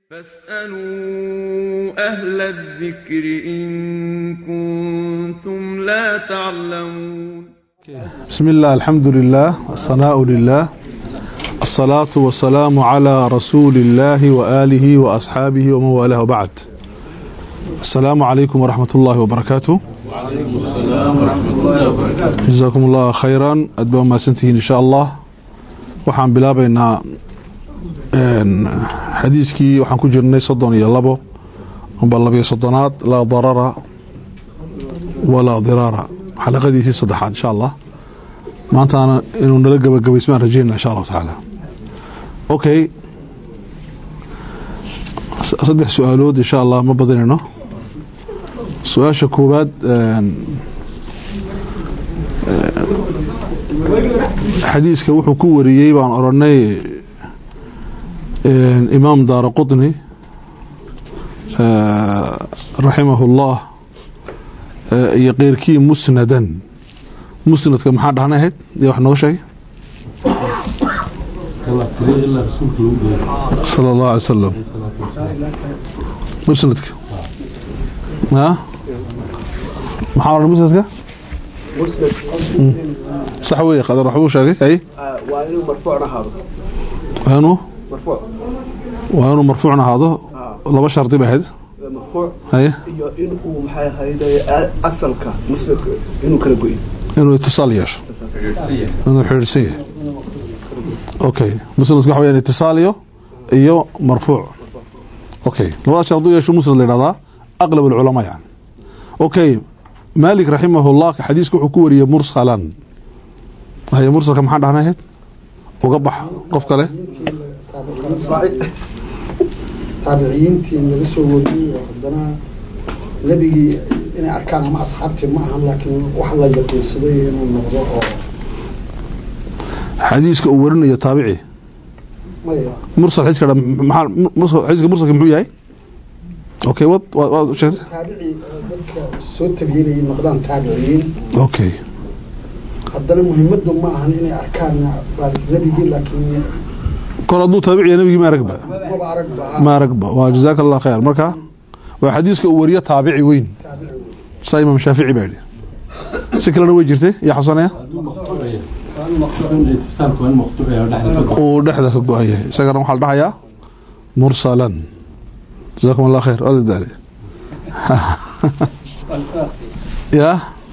فاسألوا أهل الذكر إن كنتم لا تعلمون بسم الله الحمد لله الصناء لله الصلاة والسلام على رسول الله وآله وأصحابه ومن والاه بعد السلام عليكم ورحمة الله وبركاته جزاكم الله خيرا أدبا ما سنتهين إن شاء الله waxaan bilaabaynaa xadiiskii waxaan ku jirnay soddon iyo labo amba labiyo soddonaad laa darara walaa diraara xalaqadiisii saddexaad insha allah maantaana inuu nala gabagabaysmaan rajeynana insha allahu tacaala okay saddex su-aalood insha allah ma badinayno su-aasha koowaad xadiiska wuxuu ku wariyey baan oranay imaam daara qطni raximah اllah iyo keyrkii musnadan musnadka maxaa dhahna ahayd ya wax nooga sheegay salى اllahu alay salam musnadka maxaa ohan musnadka sax wey qadar waxbuu sheegay hay waa inuu marfuucna ahaado waa inuu marfuuc waa inuu marfuucna ahaado laba shardi ba ahayd marfuuc haye iyo in uu maxay ahayd asalka muslimka inuu kala goyin inuu itisaal yeesho inuu xidhiidhsan yahay okay musnadka waxa weyaan itisaaliyo iyo marfuuc okay labada shard u yeesho musnad la yidhahdaa aqlab alculamaa yani okay maalik raximahullah xadiiska wuxuu ku wariyey mursalan haye mursalka maxaa dhahna ahayd uga bax qof kale taabiciyiintii in laga soo wariyey oo haddana nebigii inay arkaan ama asxaabtii ma ahan laakiin wax la yaqiinsaday inuu noqdo oo xadiiska uu warinayo taabici maya mursal xadiiska maxaa xadiiska mursalka muxuu yahay okay wad waad waad sheegtay taabici dadka soo tabiyinayay noqdaan taabiciyiin okay haddana muhiimadu ma ahan inay arkaan nebigii laakiin kor hadduu taabiciya nabigii ma aragba maba aragba ma aragba waa jazaaka allah khayr marka waa xadiiska uu wariyo taabici weyn taabici wey saa imaam shaafici baa yidhi si kalena way jirtay yaa xusanaya uu dhexda ka go-an yahay isagana waxaa la dhahayaa mursalan jazakum allah khayr waad daale ya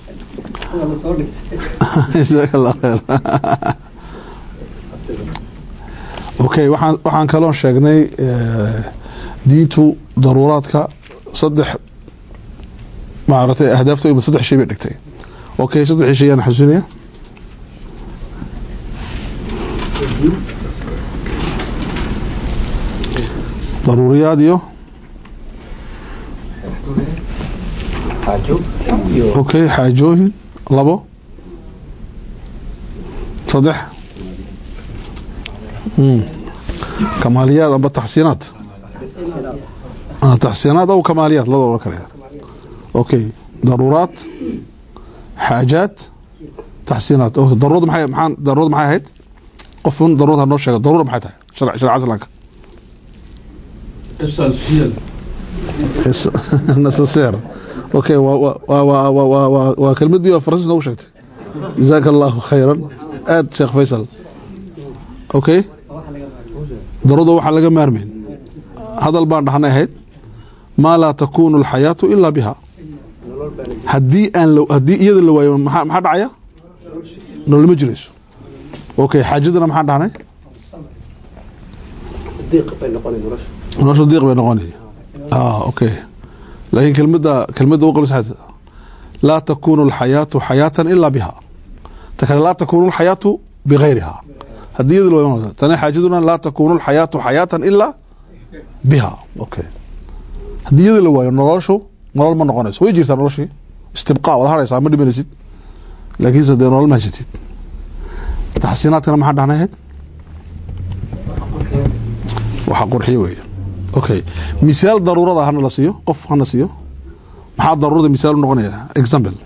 jazaaka allah khayr okay waxaan waxaan kaloon sheegnay diintu daruuraadka saddex maaragtay ahdaafta ima saddex shay bay dhigtay okay saddexii shay yaan xasuusinaya daruuriyaad iyo xaajo iyo okay xaajooyin labo saddex kamaaliyaad amba taxsiinaad taxsiinaad aw kamaaliyaad lada ohan karaya okay daruuraat xaajaat taxsiinaad okay daruurada maxay maxaan daruurada maxay ahayd qofun daruurada ha noo sheega daruura maxay tahay sharc sharca islaamka necessaire okay waa waa waa waa waa waa waa kelmadii oo faransiis noogu sheegtay jazaaka allahu khayran aad sheekh faysal okay daruurada waxaa laga maarmayn hadal baan dhahnay ahayd maa laa takuunu alxayaatu ilaa biha haddii aan haddii iyada la waayo maxaa maxaa dhacaya nolol ma jirayso okay xaajadana maxaan dhahnay diiq bay noqonay nolosha nolosha diiq bay noqonay ah okay laakiin kelmadda kelmadda u qabsayd laa takuunu alxayaatu xayaatan ilaa biha ta kale laa takuunu alxayaatu bigayriha haddii iyada la waayo tani xaajaduna laa takuunu alxayaatu xayaatan ilaa biha okay haddii iyada la waayo noloshu nolol ma noqonayso way jirtaa noloshii istibqaa waad haraysaa ma dhimanaysid laakiinse dee nolol ma haysatid taxsiinaadkana maxaa dhahnay ahayd waxa qurxiyo weeye okay misaal daruurada hana la siiyo qof hana siiyo maxaa daruurada misaal u noqonaya example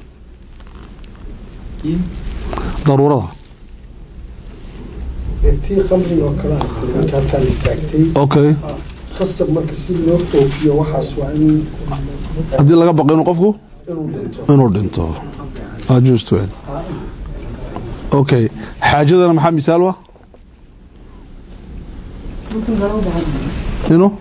daruurada tii khamriga oo kale ah marka halkaan istaagtay okay qasab marka si loo oofiyo waxaas waa in haddii laga baqo inuu qofku inuu dhinto inuu dhinto waa just weyn okay xaajadana maxaa misaal wa inuu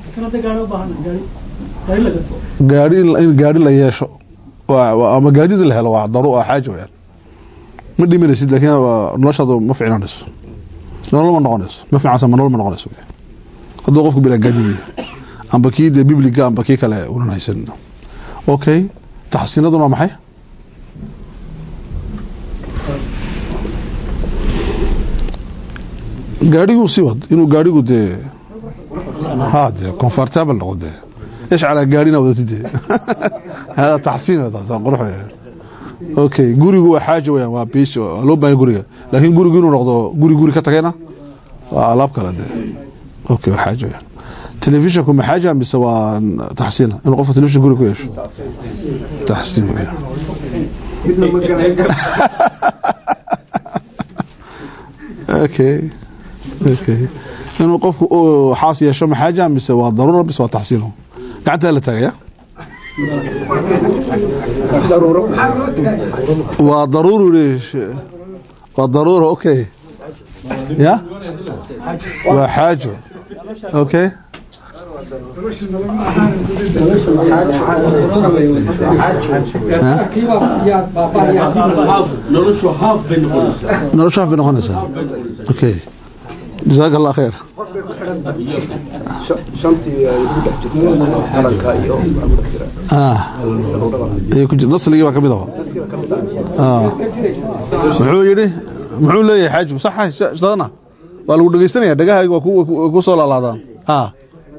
gaari in gaari la yeesho waa- waa- ama gaadida la helo waa daru waa xaaja weyaan ma dhimanaysid laakiin waa- noloshaadu ma ficnaanayso nolol ma noqonayso ma fiicansa ma nolol ma noqonayso wey. hadduu qofku bilaa gaadidii amba kii dee bibliga amba kii kale unan haysan okay taxsiinaduna waa maxay gaadhiguu sii wad inuu gaadhigu dee ha dee comfortable noqdo dee ايش على gaarina wadati dee hada taxsiin waa taas waa qurux weeyaan okay gurigu waa xaaja weeyaan waa biish waa loo baahan guriga laakiin gurigu inuu noqdo guri guri ka tagayna waa alaab kale dee okay waa xaaja weeyaan telefishinku ma xaaja mise waa taxsiina inuu qofka telefishin guri ku yeesho taxsiin weeyaan midna ma galay okay okay inuu qofku uu xaas yeesho ma xaaja mise waa daruura mise waa taxsiino gacantaa la taagaya daruuro waa daruuri leesh waa daruura okay ya waa xaajo okay noloshu haaf bay noqonaysaa nolosha bay noqonaysaa okay jazaak allah khayr Sha- shantii ay ku dhex jirto qaranka iyo ku dhex jira ah ay ku jir nasligii baa kamid ah naskiba ka mid ah ah muxuu yidhi muxuu leeyahay xaaju sax sadana waa lagu dhegeysanaya dhagahayga waa ku- ku- ku soo laalaadaan ah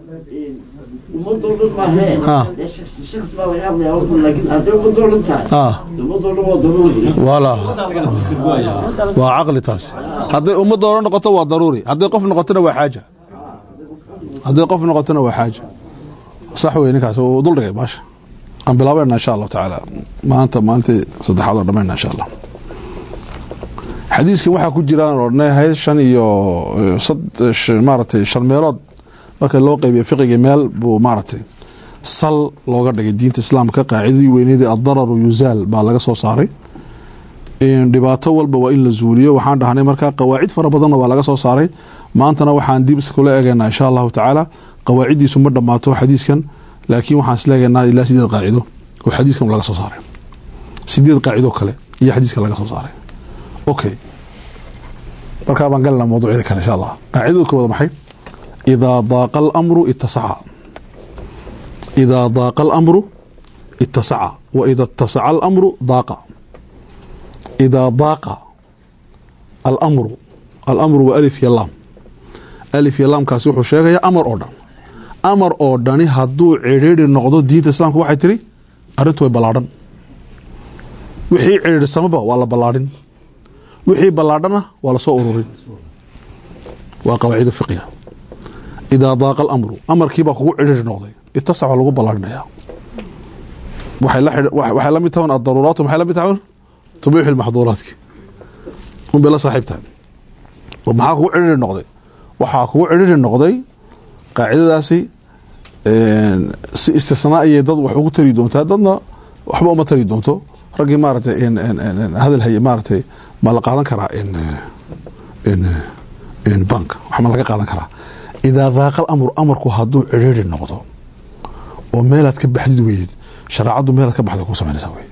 ummadoo dhan maahee Ah. dee shakhsi shakhsi baa laga hadlayaa wuxuu laakiin hadday ummadoo dhan tahay ah ummadoo dhan waa daruuri wala waa caqli taasi hadday ummadda hore noqoto waa daruuri hadday qof noqotona waa xaaja hadday qof noqotona waa xaaja sax wey ninkaas uu dul dhigay baasha aan bilaabayna insha allahu tacaala maanta maalintii saddexaad oo dhammayna insha allah xadiiskan waxaa ku jiraan odhanahay shan iyo eh, sad- sh- maaragtay shan meelood marka loo qaybiyo fiqiga meel buu maaragtay sal looga dhigay diinta islaamka qaacidadii weyneydii addararu yuzaal baa laga soo saaray in dhibaato walba waa in la zuuliyo waxaan dhahnay markaa qawaacid fara badanna waa laga soo saaray maantana waxaan dib iskula eegaynaa insha allahu tacaala qawaaciddiisu ma dhammaato xadiiskan laakiin waxaan isla eegaynaa ilaa sideed qaacido oo xadiiskan laga soo saaray sideed qaacido kale iyo xadiiskan laga soo saaray okay markaa baan galanaa mawduucyada kale insha allah qaacidada koowaad maxay idaa daaqa alamru ittasaca idaa daaqa alamru ittasaca wa ida ittasaca alamru daaqa idaa daaqa alamru alamru waa alif iyo laam alif iyo laamkaasi wuxuu sheegayaa amar oo dhan amar oo dhani hadduu cidhiidhi noqdo diinta islaamka waxay tiri arrintu way ballaadhan wixii cidhiidhsamaba waa la ballaadhin wixii ballaadhana waa la soo ururin waa qawaacida fiqiga idaa daaqa alamru amarkiibaa kugu cidhiidhi noqday itasac waa lagu ballaadhinayaa waxay la xidhi- waxay waxay la mid tahan addaruuraatu maxay la mid tahan tubiixu lmaxduuraatki un bay la saaxiibtahay oo maxaa kugu cidhiidhi noqday waxaa kugu cidhiidhi noqday qaacidadaasi een, si istisnaa ayay dad wax ugu tari doontaa dadna waxba uma tari doonto raggii maaragtay in- in- in- in hadal haye maaragtay ma la qaadan karaa in in in bank wax ma laga qaadan karaa idaa daaqa alamru amarku hadduu cidhiidhi noqdo oo meelaad ka baxdid weyd shareecaddu meelaad ka baxda ku samaynaysaa wey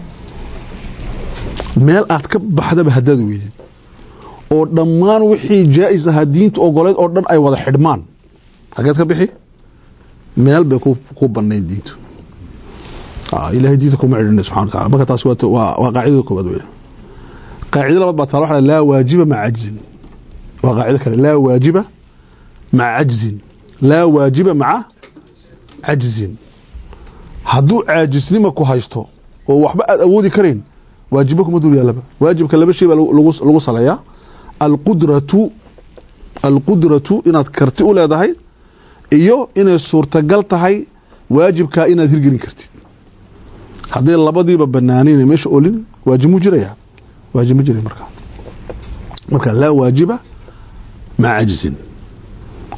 meel aad ka baxdaba haddaad weydid oo dhammaan wixii jaa'is ahaa diinta ogoleed oo dhan ay wada xidhmaan xageed ka bixi meel bay ku ku banayn diintu Ah, ilaahay diinta kuma cidhina subxana wa taala marka taasi waa waa waa qaacidada koobaad wey qaacida labaad baa taala waxaa laa waajiba maca cajzin waa qaacido kale laa waajiba maca cajzin laa waajiba maca cajzin hadduu caajisnima ku haysto oo waxba aad awoodi karayn waajibo kuma dul yaalaba waajibka laba shay baa lagu- lagu lagu saleeyaa alqudratu alqudratu inaad karti u leedahay iyo inay suurtagal tahay waajibkaa inaad hirgelin kartid hadday labadiiba banaanayn meesha olin waajib mu jiraya waajib ma jiray markaa marka laa waajiba maca cajzin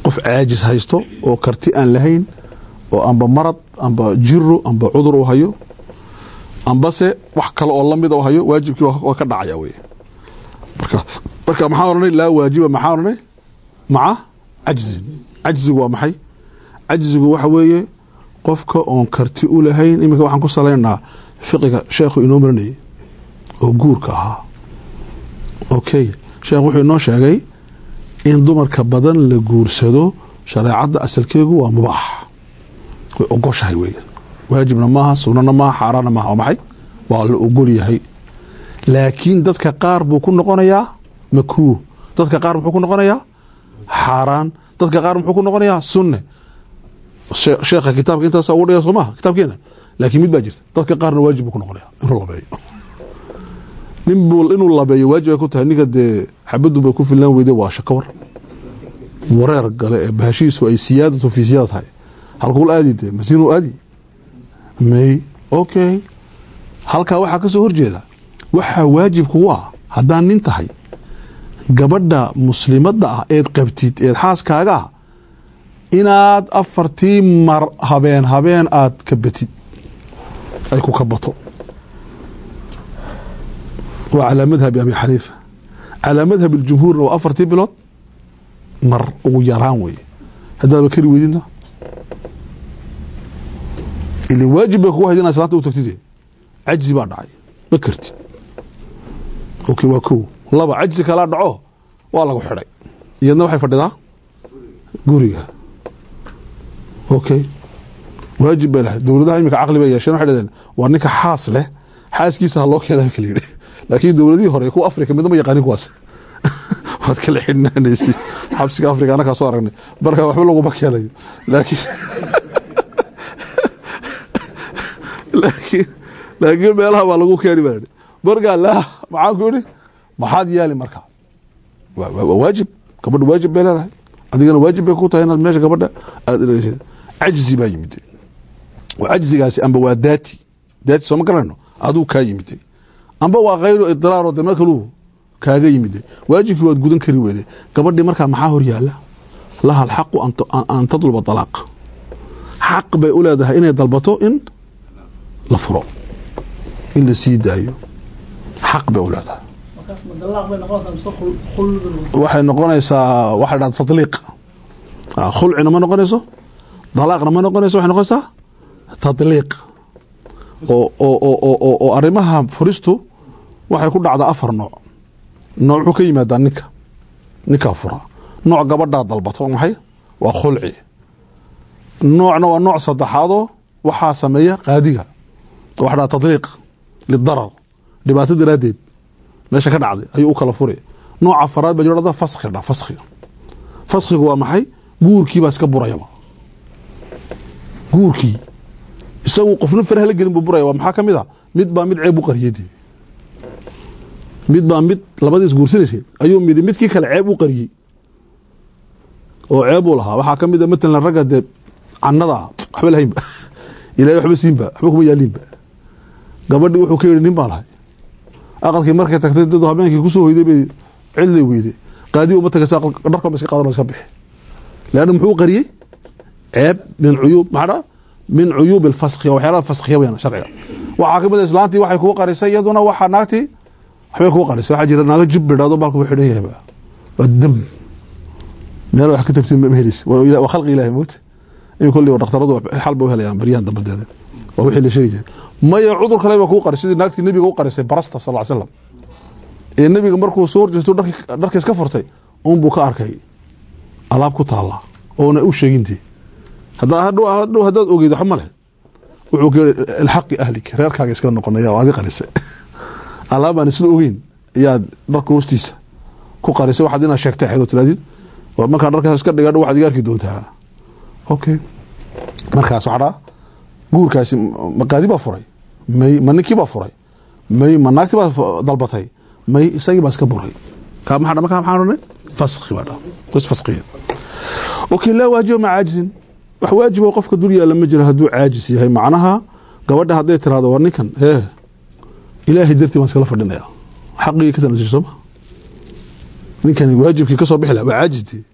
qof caajis haysto oo karti aan lahayn oo amba marad amba jiro amba cudur u hayo ambase wax kale oo lamid u hayo waajibkii waa ka dhacaya wey marka marka maxaa oranay laa waajiba maxaa oranay maca cajzin cajzigu waa maxay cajzigu waxa weeye qofka oon karti u lahayn iminka waxaan ku salaynaa fiqiga sheekhu inoo marinayay oo guurka ahaa okay sheekh wuxuu inoo sheegay in dumarka badan la guursado shareecadda asalkeegu waa mubaax way ogoshahay wey waajibna maaha sunana maaha xaaraanna maaha waa maxay waa la ogol yahay laakiin dadka qaar buu ku noqonayaa makruuh dadka qaar muxuu ku noqonayaa xaaraan dadka qaar muxuu ku noqonayaa sunne sheekha kitaabka intaas ugu dhiga soo maaha kitaabkeena laakiin mid baa jirta dadka qaarna waajib buu ku noqonaya inuu labeeyo nin buu inuu labeeyo waajib ay ku tahay ninka dee xabadu bay ku filaan weyday waa shakawar wareer gale ee bahashiisu ay siyaadatu fi siyaada tahay halkuul aadi dee masiinuu aadi may okay halkaa waxaa ka soo horjeeda waxaa waajib kugu ah haddaan nin tahay gabadha muslimadda ah eed qabtid eed xaaskaaga ah inaad afartii mar habeen habeen aad kabatid ay ku kabato waa calaa madhabi abi xaniifa calaa madhab اljumhuurna waa afartii bilood mar ugu yaraan weye haddaadba kari weydidna ili waajib bay kugu hayd inaad islaanta u tagtide cajzi baa dhacay ma kartid okay waa kow laba cajzi kalaa dhaco waa lagu xidhay iyadna waxay fadhidaa guriga okay waajib bay lahayd dowladaha imika caqli bay yeesheen waxay dhadeen waa ninka xaas leh xaaskiisa ha loo keena kala yidhi laakiin dowladihii hore kuwa afrika midna ma yaqaanin kuwaas waad kala xidhnaanaysi xabsiga afrika anakaa soo aragnay marka waxba laguma keenayo laakiin laakiin laakiin meelaha baa lagu keeni baa markaa laa maxaan ku idhi maxaad yaali markaa waa waajib gabadha waajib bay leedahay adigana waajib bay ku tahay inaad meesha gabadha aada dhegeysid cajzi baa yimid waa cajzigaasi amba waa daati daati sooma garanayno aduu kaa yimid amba waa khayru idraaro de ma kaluu kaaga yimid waajibkii waad gudan kari weyde gabadhii markaa maxaa hor yaala laha alxaqu an tadluba alaaq xaq bay u leedahay inay dalbato in la furo in la sii daayo xaq bay u leedahay waxay noqonaysaa waxay dhahda tadliiq khulcina ma noqonayso dalaaqna ma noqonayso waxay noqonaysaa tadliiq oo oo oo oo oo arrimaha furistu waxay ku dhacdaa afar nooc nooc wuxuu ka yimaadaa ninka ninkaa fura nooc gabadhaa dalbato maxay waa khulci noocna waa nooc saddexaadoo waxaa sameeya qaadiga waxa dhaha tadliiq lidarar dhibaato daraaddeed meesha ka dhacday ayuu u kala furi nooc afaraad baa jirada faskhi dha faskhi faskhigu waa maxay guurkii baa iska burayaba guurkii isagu qofna faraha la gelin buu buraya waa maxaa ka mid a mid baa mid ceeb u qariyay dee mid baa mid labadiis guursanaysay ayuu midi midkii kale ceeb u qariyey oo ceeb uu lahaa waxaa ka mid a matalan ragga dee canada waxba lahaynba ilahay waxba siinba waxba kuma yaaliinba gabadhii wuxuu ka yidhi nin baa lahay aqalkii markay tagtay dad habeenkii kusoo hoyday bay cidlay weyday qaadi uma tagaysa dharkoma iska qaadan iska bixi leanna muxuu qariyey ceeb min cuyuub maxaa dhaa min cuyuub alfaskhi oo waxyaalaha faskhiya weyaan sharciga waxaa ka mid a islaantii waxay kugu qarisay iyaduna waxaa naagtii waxbay kugu qarisay waxaa jira naago jib bidhaado baalku wuu xidhan yahay waa dam meel wax ka tabtin ma helis waa khalqi ilahi moogta in kolli dhakhtaradu xal ba u helayaan baryahan dambadeeda waa wixii la sheegi jiray maya cudur kale ba kuu qaris sidii naagtii nebiga u qarisay barasta sal ly slam ee nebiga markuu soo horjeesto dharka iska furtay unbuu ka arkay alaab ku taala oona u sheegintii hadhow haddaad ogeyd waxba male wuxuu ka yihi ilxaqi ahlik reerkaaga iska noqonaya oo adi qarisay alaab aan isla ogeyn ayaad dharka hoostiisa ku qarisay waxaad inaad sheegtay xeedo tiraadid markaa dharkaas iska dhigadho waxaad iga arki doontaa okay markaas waxaa dhaa guurkaasi ma qaadi baa furay may ma ninkii baa furay may ma naagtii baa dalbatay may isagii baa iska buray kaa maxaa markaa maxaa odhanay faskhi baa dhaa bas faskhiya okay laa waajiba ma caajizin wax waajibo qofka dul yaalla ma jiro hadduu caajis yahay macnaha gabadha hadday tiraahdo war ninkan hee ilaahay dartii baan iskala fadhinaya xaqigii ka tanasir sooma ninkani waajibkii ka soo bixi laha waa caajistii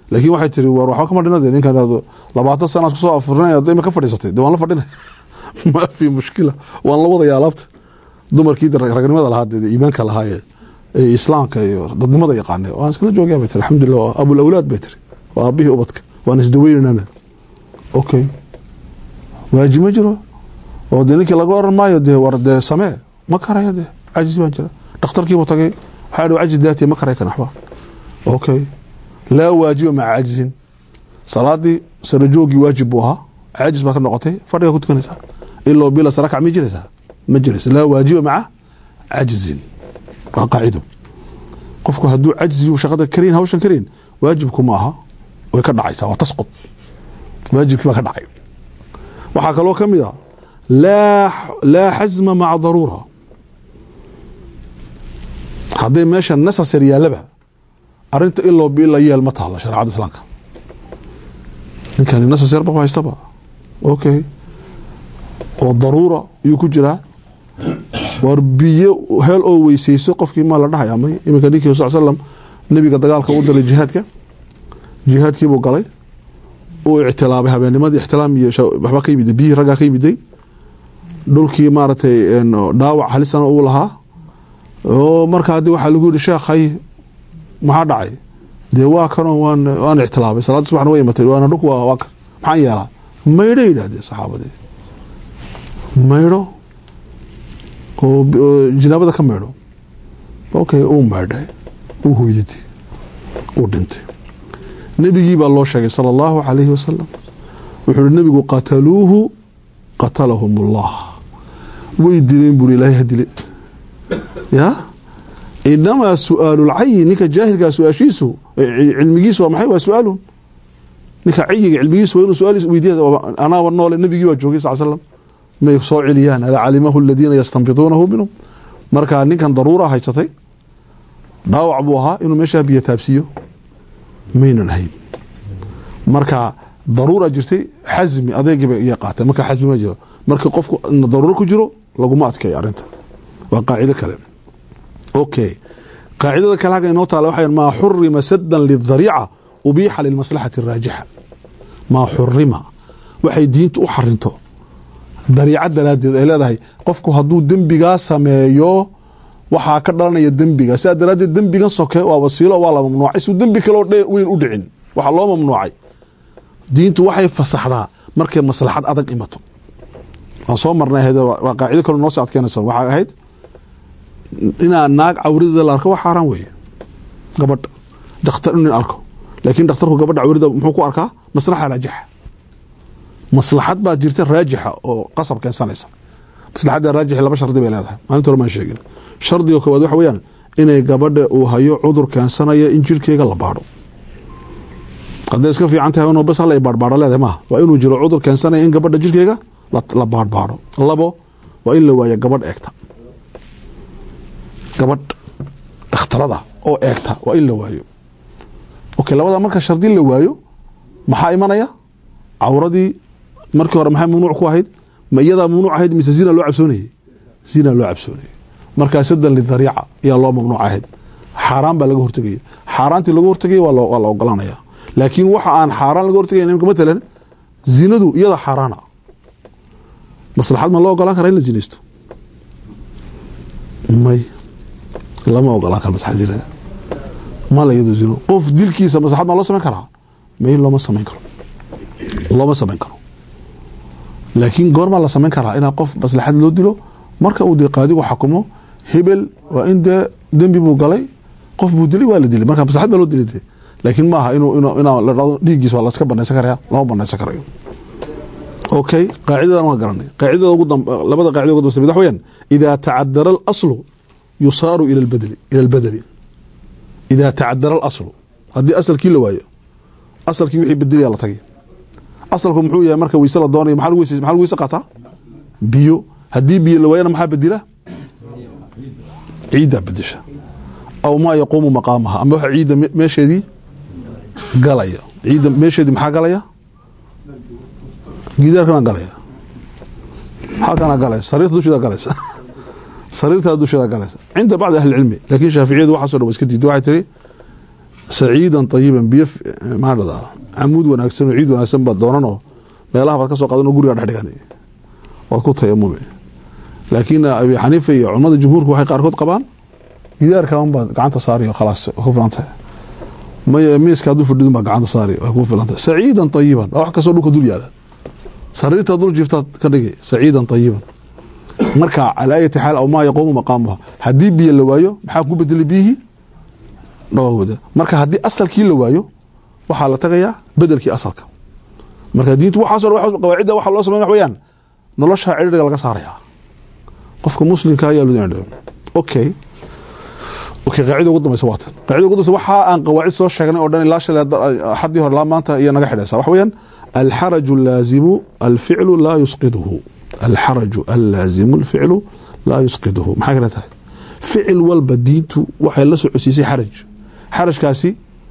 laakiin waxay tiri war waxba kama dhina de ninkan ado labaatan sanaad kusoo afurnay ad ima ka fadhiisatay de waan la fadhinay ma fi mushkila waan la wadaya alaabta dumarkii de ragnimada lahaa de iimaanka lahaa ee ee islaamka iyo dadnimada yaqaanay waan iskala joogaa bay tiri alxamdulilah waa abul awlaad bay tiri waa aabihii ubadka waan isdaweynanana okay waajib ma jiro oo de ninkii laga oran maayo dee war dee samee ma karayo de cajis baan jira dhakhtarkiibu tagay waxaa dhi cajis daatiya ma karay kan waxba okay laa waajiba maca cajzin salaadii sarajoogii waajib buu ahaa caajis baa ka noqotay fadhiga ku tukanaysaa ilaa bila sarakac ma jiraysaa ma jiraysa laa waajiba maca cajzin waa qaacido qofku hadduu cajzi uu shaqada karayn hawshan karayn waajibku ma aha way ka dhacaysaa waa tasqud waajibkii baa ka dhacay waxaa kaloo ka mid a laa laa xasma maca daruura hadday meesha necessar yaalaba arinta iloo bila yeel ma taalo shareecada islaamka ninkani necessar ba haystaba okay oo daruura ayuu ku jiraa war biyo heel oo weyseyso qofkii maa la dhahay amay iminka ninkii sal slam nebiga dagaalka u dalay jihaadka jihaadkiibuu galay uu ictilaabay habeennimadii ixtilaam iyo waxba ka yimiday biyihii raggaa ka yimiday dhulkii maaragtay dhaawac halisana uu lahaa oo marka haddii waxaa lagu yihi sheekh hay maxaa dhacay dee waa kanoo waan waan ictilaabay salaadda subaxna way imatay waana dhulku waa waa kan maxaan yeelaa maydho yidhahdeen saxaabadii maydho oo jinaabada ka maydho okay uu maydhay uu hoyditay uu dhintay nebigii baa loo sheegay sala allahu calayhi wasalam wuxuu uhi nebigu qataluuhu qatalahum ullah way dileen buuri ilaahay ha dile ya inamaa su-aalulcayi ninka jaahilkaa su-aashiisu cilmigiisu waa maxay waa su-aalun ninka cayiga cilmigiisu waa inuu su-aal weydiya anaaba noole nebigii baa joogay sal slam may soo celiyaan ala calimahu aladiina yastanbituunahu minhum marka ninkan daruura haysatay dhaawac buu ahaa inuu meeshaa biyo taabsiiyo maynan ahayn marka daruura jirtay xasmi adeegiiba iya qaatay marka xasmi ma jiro marka qofku daruuro ku jiro laguma adkeeyo arrinta waa qaacido kale okay qaacidada kale halka inoo taala waxay maa xurima sadan lidariica ubiixa lilmaslaxati araajixa maa xurima waxay diintu u xarinto dariica daraaddeed ay leedahay qofku hadduu dembigaa sameeyo waxaa ka dhalanaya dembiga sidaa daraaddeed dembigan soke waa wasiilo waa la mamnuucay suu dembi kaloo weyn u dhicin waxaa loo mamnuucay diintu waxay fasaxdaa markay maslaxad adag imato waan soo marnay waa qaacido kaloo noo soo adkeynaysa waxaa ahayd inaa naag cawrideeda la arko wax xaaraan weeye gabadha dhakhtar inin arko laakiin dhakhtarku gabadha cawrida muxuu ku arkaa maslaxa raajixa maslaxad baa jirta raajixa oo qasab keensanaysa maslaxadda raajixi laba shardi bay leedahay maalinta hore maan sheegin shardiga koowaad waxa weeyaan inay gabadha uu hayo cudur keensanaya in jirhkeega la baadho hadday iska fiican tahay inuu bas hala baadhbaadho leedahay maaha waa inuu jiro cudur keensanaya in gabadha jirhkeega la baadhbaadho labo waa in la waayo gabadh eegta gabadh dhakhtarada oo eegta waa in la waayo okay labada marka shardi la waayo maxaa imanaya cawradii markii hore maxay mamnuuc ku ahayd ma iyadaa mamnuuc ahayd mise zina loo cabsoonayey zina loo cabsoonayey markaa sadan lidariica ayaa loo mamnuuc ahayd xaaraan baa laga hortegaya xaaraantii laga hortegaya waa la ogolanaya laakiin waxa aan xaaraan laga hortegaya imka matalan zinadu iyada xaaraana maslaxad ma loo ogolaan kara in la zinaysto may lama ogolaan karo maslaxad zinada mala iyado zino qof dilkiisa maslaxad maa loo samayn karaa may looma samayn karo looma samayn karo laakiin goormaa la samayn karaa inaa qof maslaxad loo dilo marka uu dee qaadigu xakumo hebel waa in dee dembi buu galay qof buu dilay waa la dilay marka maslaxad baa loo dilay dee laakiin maaha inuu inaa la dhado dhiiggiis waa laska banaysan karaya lama banaysan karayo okay qaacidadan waa garanay qaacidada ugu labada qaacida ugu dambaysa mid wax weeyaan idaa tacadara alaslu yusaaru ila albadli ila albadli idaa tacadara alaslu haddii asalkii la waayo asalkii wixii bedeliyaa la tagay asalku muxuu yahay marka weyse la doonayo maxaa lagu weyse maxaa lagu weyse qaataa biyo haddii biyo la waayana maxaa bedela ciiddaa bedesha aw maa yaquumu maqaamaha ama waxa ciidda meesheedii galaya ciidda meesheedii maxaa galaya gidaarkana galaya halkana galaya sariirta dusheeda galaysa sariirtaa dusheeda galaysa cinda bacdi ahli cilmi laakiin shaaficiyadu waxaaso dhan wa iska diiday waxay tiri saciidan ayiban biyo f- maxaa dhahdaa camuud wanaagsan oo ciid wanaagsan baad doonanoo meelaha baad ka soo qaadan oo guriga dhex dhigan waad ku tayamumi laakiin abi xaniifa iyo culamada jumhuurka waxay qaarkood qabaan gidaarka unbaad gacanta saari oo khalaas way ku filan tahay may miiska hadduu fadhidun baa gacanta saari way ku filan tahay saciidan ayiban wax kastoo dhulka dul yaala sariirta dul jiiftaad ka dhigi saciidan ayiban marka calaa ayati xaal aw maa yaquumu maqaamuha haddii biyo la waayo maxaa ku bedeli biyihii dhawawada marka haddii asalkii la waayo waxaa la tagayaa bedelkii asalka marka diintu waxaaso dhan qawaacidda waxa loo sameyn wax weeyaan nolosha cidhiga laga saarayaa qofka muslimka ayaa lu okay okay qaacida ugu dambaysa waatan qaacida ugu dambaysa waxa aan qawaacid soo sheegnay oo dhan ilaa shalay xadii hore ilaa maanta iyo naga xidhaysa waxa weeyaan alxaraju allaazimu alficlu laa yusqiduhu alxaraju allaazimu alficlu laa yusqiduhu maxay kale tahay ficil walba diintu waxay la socodsiisay xaraj xarajkaasi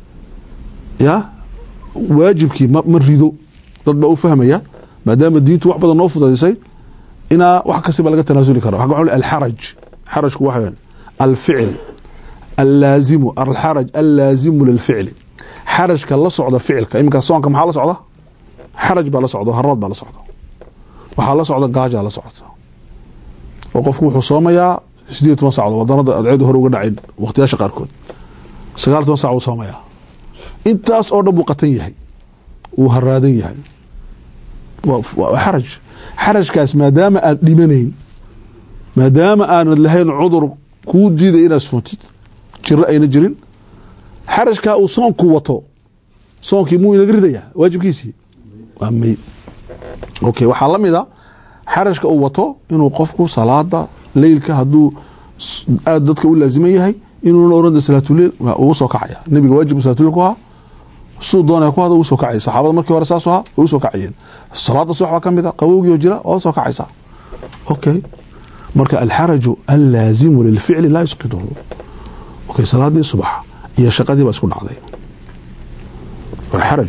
ya waajibkii ma, ma rido dad baa u fahmaya maadaama diintu wax badan noo fudaydisay inaa wax kastaba laga tanaasuli karo waxaa waxaa alxaraj xarajku waxa weeyaan alficil allaazimu alxaraj allaazimu lilficli xarajka la socda ficilka iminka soonka maxaa la socda xaraj baa la socda haraad baa la socda waxaa la socda gaajaa la socota oo qofku wuxuu soomayaa sideed iyo toban saacadood wadanada adceedu hore uga dhacin waqtiyaasha qaarkood sagaal iyo toban saac uu soomayaa intaas oo dhan buu qatan yahay uu haraadan yahay waa waa xaraj xarajkaas maadaama aad dhimanayn maadaama aanad lahayn cudur kuu diiday inaad suuntid jiro ayna jirin xarajkaa uu soonku wato soonkii muu inaga ridayaa waajibkiisii waa may okay waxaa la mid a xarajka uu wato inuu qofku salaada leylka hadduu s- aad dadka u laaziman yahay inuuna oran salaatuleil waa ugu soo kacaya nebiga waajib salaatuleil ku ahaa siduu doonaya ku hada ugu soo kacaya saxaabada markii hore saas ahaa way u soo kacayeen salaada subax baa ka mid a qabowgii oo jira waa soo kacaysaa okay marka alxaraju allaazimu lilficli laa yusqiduhu okay salaadii subax iyo shaqadii baa isku dhacday waa xaraj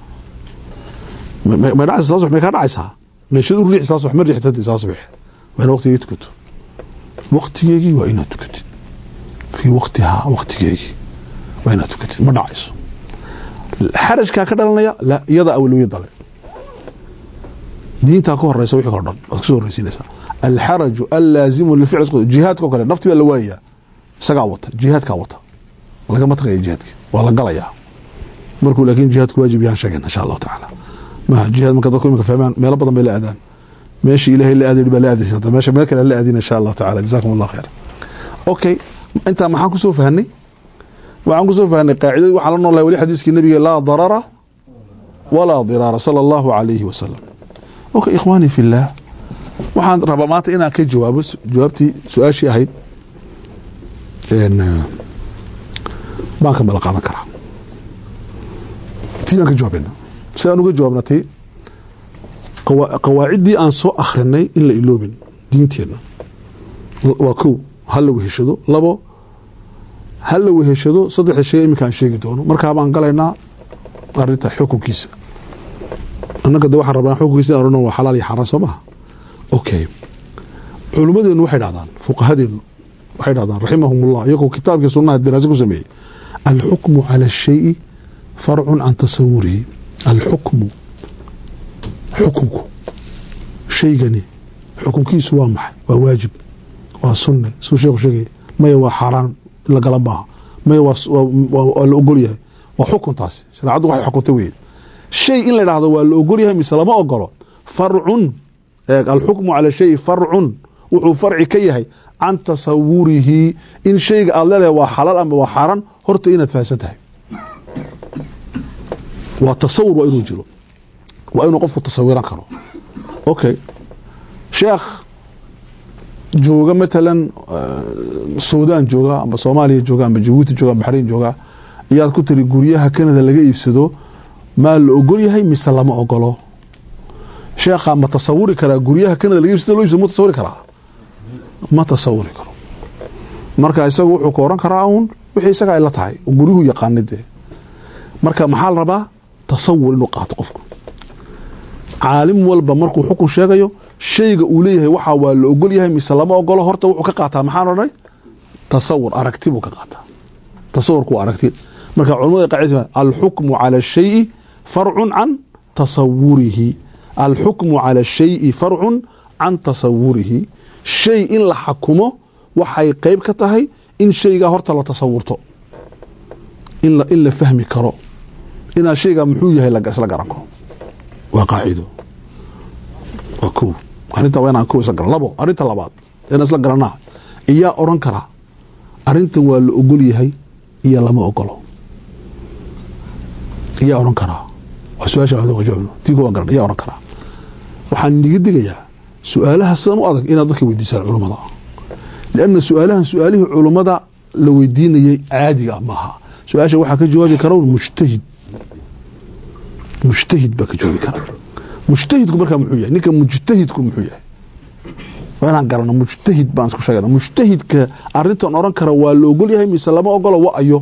ma- ma- may dhacaysa salaad subax may kaa dhacaysaa meeshad u riixi salaad subax ma riixtadi salaad subax waa ina waqtigeegi tukato waqtigeegii waa inaad tukatid fii waqtihaa waqtigeegii waa inaad tukatid ma dhacayso xarajkaa ka dhalanaya la iyada awlawiyada le diintaa ka horeysa wixii hore dhan waad kasoo horeysiinaysaa alxaraju allaazimu lilficl jihaadka oo kale nafti baa la waayayaa isagaa wata jihaadkaa wata lagama tagaya jihaadki waa la galayaa markuu laakiin jihaadku waajib yahan sheegen insha allahu tacaala maha jihaad marka dadku imika fahmaan meelo badan bay la aadaan meeshii ilaahay la aadayni baa la aadaysa hadda meesha meel kale la aadin insha allahu tacaala jazakum allah khayr okay intaa maxaan kusoo fahanay waxaan kusoo fahanay qaacidadii waxaan la noolahay weli xadiiskii nabiga laa darara walaa diraara sala allahu calayhi wasalam okay ikhwaani fi llah waxaan rabaa maanta inaan ka jawaabo su- jawaabtii su-aashii ahayd een, eh, baan ka mala qaadan karaa tii baan ka jawaabayna si aan uga jawaabna tii qawa- qawaaciddii aan soo akhrinay in la iloobin diinteenna waa kow ha la weheshado labo ha la weheshado saddex shay iminka aan sheegi doono markaa baan galaynaa arinta xukunkiisa annaga de waxaan rabnaa xukunkiisa in orano waa xalaal iyo xaaraan soo maha okay culimmadeenu waxay dhahdaan fuqahadeenu waxay dhahdaan raximahum ullah iyagoo kitaabkii sunnaha daraase ku sameeyey alxukmu cala ashayi farcun can tasawurihi alxukmu xukunku shaygani xukunkiisu waa maxay waa waajib waa sunne suu sheeku sheegay maya waa xaaraan in la gala maaha maya waa waa- waa la ogol yahay waa xukuntaasi shareecaddu waxay xukuntay weye shay in la dhahdo waa la ogol yahay mise lama ogolo farcun eeg alxukmu cala shayi farcun wuxuu farci ka yahay can tasawurihi in shayga aad leedahay waa xalaal ama waa xaaraan horta inaad fahamsan tahay waa tasawur waa inuu jiro waa inuu qofku tasawiran karo okay sheekh jooga matalan eh, suudaan jooga amba soomaaliya jooga amba jabuuti jooga amba baxrayn jooga iyaad ku tiri guryaha kanada laga iibsado maa la ogol yahay mise lama ogolo sheekha ma tasawuri karaa guryaha kanada laga iibsado loo iibsado ma tasawuri karaa ma tasawuri karo marka isagu wuxuu ka oran karaa uun wixii isaga ay la tahay oo guryuhu yaqaanay dee marka maxaa la rabaa tasawur inuu qaato qofku caalim walba markuu xukun sheegayo shayga uu leeyahay waxaa waa la ogol yahay mise lama ogolo horta wuxuu ka qaataa maxaan odhanay tasawur aragti buu ka qaataa tasawurku waa aragti marka culamada qacida alxukmu cala shayi farcun can tasawurihi alxukmu cala shayi farcun can tasawurihi shay in la xakumo waxay qeyb ka tahay in shaygaa horta la tasawurto in la, in la fahmi karo inaa shaygaa muxuu yahay la- isla garan karo waa qaacido waa kow arrinta waa inaan kow isla garan labo arrinta labaad inaan isla garanaa iyaa odhan karaa arrintan waa la ogol yahay iyo lama ogolo iyaa odhan karaa waa su-aasha aan jawaabno tii kuwaan garan iyaa odhan karaa waxaan niga digayaa su-aalaha sidan u adag inaad dadka weydiisaan culummada lianna su-aalahan su-aalihii culummada la weydiinayay caadiga ah maaha su-aasha waxaa ka jawaabi kara un mujtahid mujtahid baa ka jawaabi kara mujtahidku markaa muxuu yahay ninka mujtahidku muxuu yahay waa inaan garano mujtahid baan isku sheegana mujtahidka arintan odhan kara waa la ogol yahay mise lama ogolo wa ayo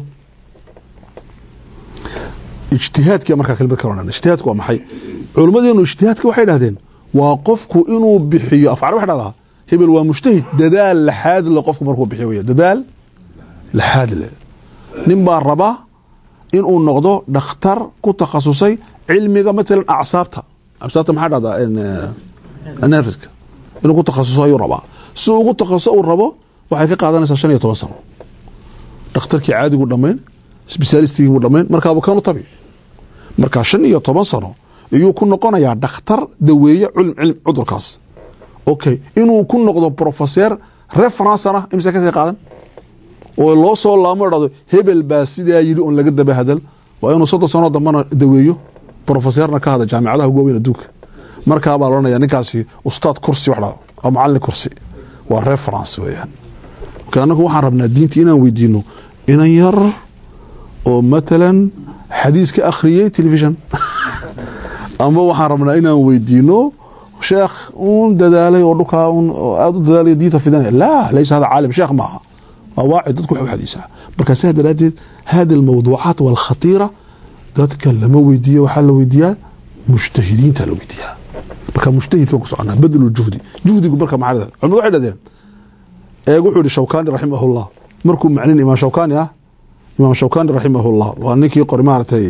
ijtihaadkia markaa kelmad kala odhan ijtihaadku waa maxay culimmadeenu ijtihaadka waxay dhahdeen waa qofku inuu bixiyo afcar waxay dhahdaa hebel waa mujtahid dadaal laxaad le qofku markuu bixiyo wey dadaal laxaad le nin baa rabaa inuu noqdo dhakhtar ku takhasusay cilmiga matalan acsaabta acsaabta maxaa dhahdaa nerfiska inuu ku takhasuso ayuu rabaa si uu ugu takhasuso uu rabo waxay ka qaadanaysaa shan iyo toban sano dhakhtarkii caadigu dhammayn sbesalistigii buu dhammayn markaabuu kanu tabi markaa shan iyo toban sano iyuu ku noqonayaa dhakhtar daweeye culm cilm cudurkaas okay inuu ku noqdo profeseer referencena imse kasii qaadan oo loo soo laamo dhado hebel baa sidaa yidhi oon laga daba hadal waa inuu soddon sano dambana daweeyo profeseerna ka hada jaamicadaha ugu waaweyn adduunka markaabaa loodhanaya ninkaasi ustaad kursi wax dhado waa macalin kursi waa reference weeyaan okay annagu waxaan rabnaa diinta inaan weydiino inan yar oo matalan xadiis ka akhriyey telefishon ama waxaan rabnaa inaan weydiino sheekh un dadaalay oo dhukaa un oo aada u dadaalay diinta fidanaya laa laysa hada caalim sheekh maaha waa waaci dadku wax u xadiisaa marka saa daraaddeed hadi almawduucaat walkhatiira dadka lama weydiiyo waxaa la weydiiyaa mujtahidiinta la weydiiyaa marka mujtahid baan ku soconaa badlu juhdi juhdigu marka maxaa dhahdaa culimadu waxay dhahdeen eeg wuxuu yihi shawkani raximahullah markuu macnin imaam shawkani ah imaam shawkani raximahullah waa ninkii qori maaragtay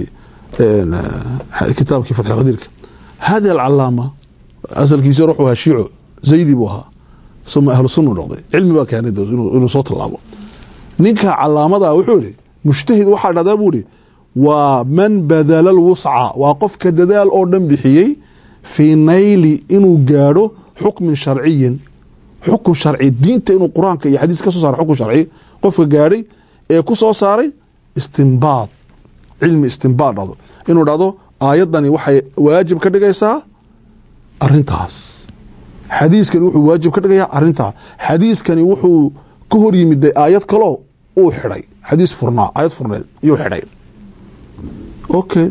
kitaabkii fatx qadiirka hadi alcalaama asalkiisi hore wuxuu ahaa shiico zaydi buu ahaa suma ahlu sunnu noqday cilmi baa keenay inuu soo tallaabo ninka calaamada wuxuu yihi mujtahid waxaa dhahdaa buu ihi waa man badala lwusca waa qofka dadaal oo dhan bixiyey fii nayli inuu gaadho xukmin sharciyin xukun sharci diinta inuu qur-aanka iyo xadiis ka soo saaray xukun sharci qofka gaadhay ee ku soo saaray istimbaad cilmi istimbaad dhado inuu dhahdo aayaddani waxay waajib ka dhigaysaa arintaas xadiiskani wuxuu waajib ka dhigayaa arintaa xadiiskani wuxuu ka hor yimiday aayad kaloo uu xidhay xadiis furnaa aayad furneed iyuu xidhay okay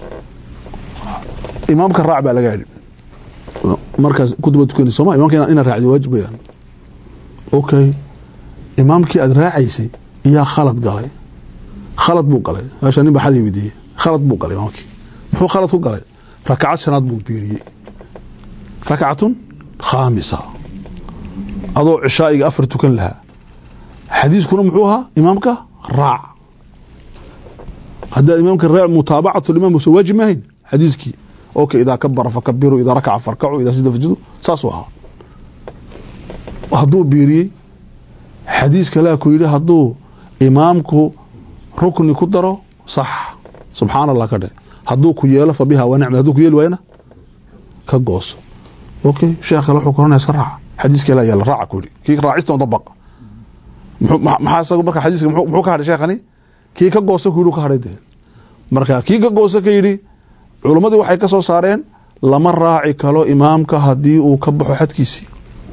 imaamka raac baa laga yidhi markaas kutuba tukanay sooma imamka ina raacdi waajib weyaan okay imaamkii aada raacaysay iyaa khalad galay khalad buu galay meesha nin ba xal weydiiyey khalad buu galay imaamkii muxuu khalad ku galay rakacad shanaad buu biiriyey rakcatun khaamisa adoo cishaa'iga afar tukan lahaa xadiiskuna muxuu ahaa imaamka raac haddaa imaamka raac mutaabacatu limaam usa waajib maahayn xadiiskii okay idaa kabara fakabiru idaa rakaca farkacu idaa sida fasjudu saasuu ahaa hadduu biiriyey xadiis kalea ku yidhi hadduu imaamku rukni ku daro sax subxaan allah ka dhe hadduu ku yeelo fa biha wa nicma hadduu ku yeeli waayana ka gooso okay sheekh kale wuxuu koranaya iska raaca xadiis kale ayaa la raaca ku yidhi kii raacista dabaq maxaa isaga marka xadiiska muxuu ka hadhay sheekhani kii ka gooso ku yidhi ka hadhay dee marka kii ka gooso ka yidhi culimmadii waxay ka soo saareen lama raaci kalo imaamka haddii uu ka baxo xadkiisii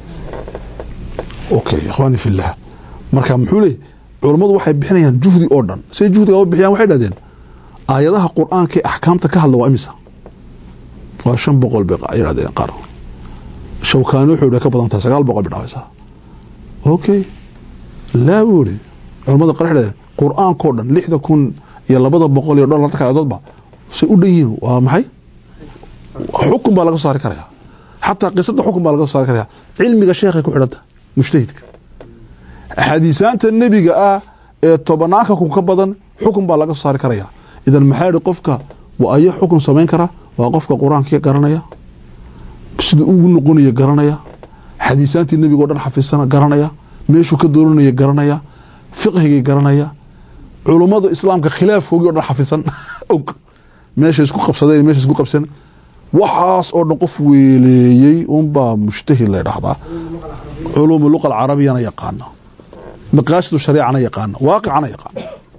okay ikhwaani fillah marka muxuu leeyay culummadu waxay bixinayaan juhdi oo dhan siday juhdiga u bixiyaan waxay dhahdeen aayadaha qur-aanka ee axkaamta ka hadla waa imisa waa shan boqol bay yidhahdeen qaar shawkaani wuxuu yidhi ka badan tahay sagaal boqol bay dhacaysaa okay laa buu yidhi culamada qaar waxay dhahdeen qur-aankao dhan lixda kun iyo labada boqol iyo dhowr latanka aayadoodba say u dhan yihiin waa maxay xukun baa laga soo saari karaya xataa qisada xukun baa laga soo saari karaya cilmiga sheekhay ku xidhanta mujtahidka axaadiisaanta nebiga ah ee tobanaanka kun ka badan xukun baa laga soo saari karaya idan maxaa yihi qofka waa ayo xukun samayn kara waa qofka qur-aankii garanaya siduu ugu noqonaya garanaya xadiisaantii nebiga o dhan xafisana garanaya meeshuu ka dooranaya garanaya fiqhigii garanaya culummada islaamka khilaafkoogii o dhan xafisan og meesha isku qabsadeen meesha isku qabsan waxaas oo dhan qof weeleeyey unbaa mushtahid la dhahdaa culuumu luqa alcarabiyana yaqaana maqaasidu shariicana yaqaana waaqicana yaqaana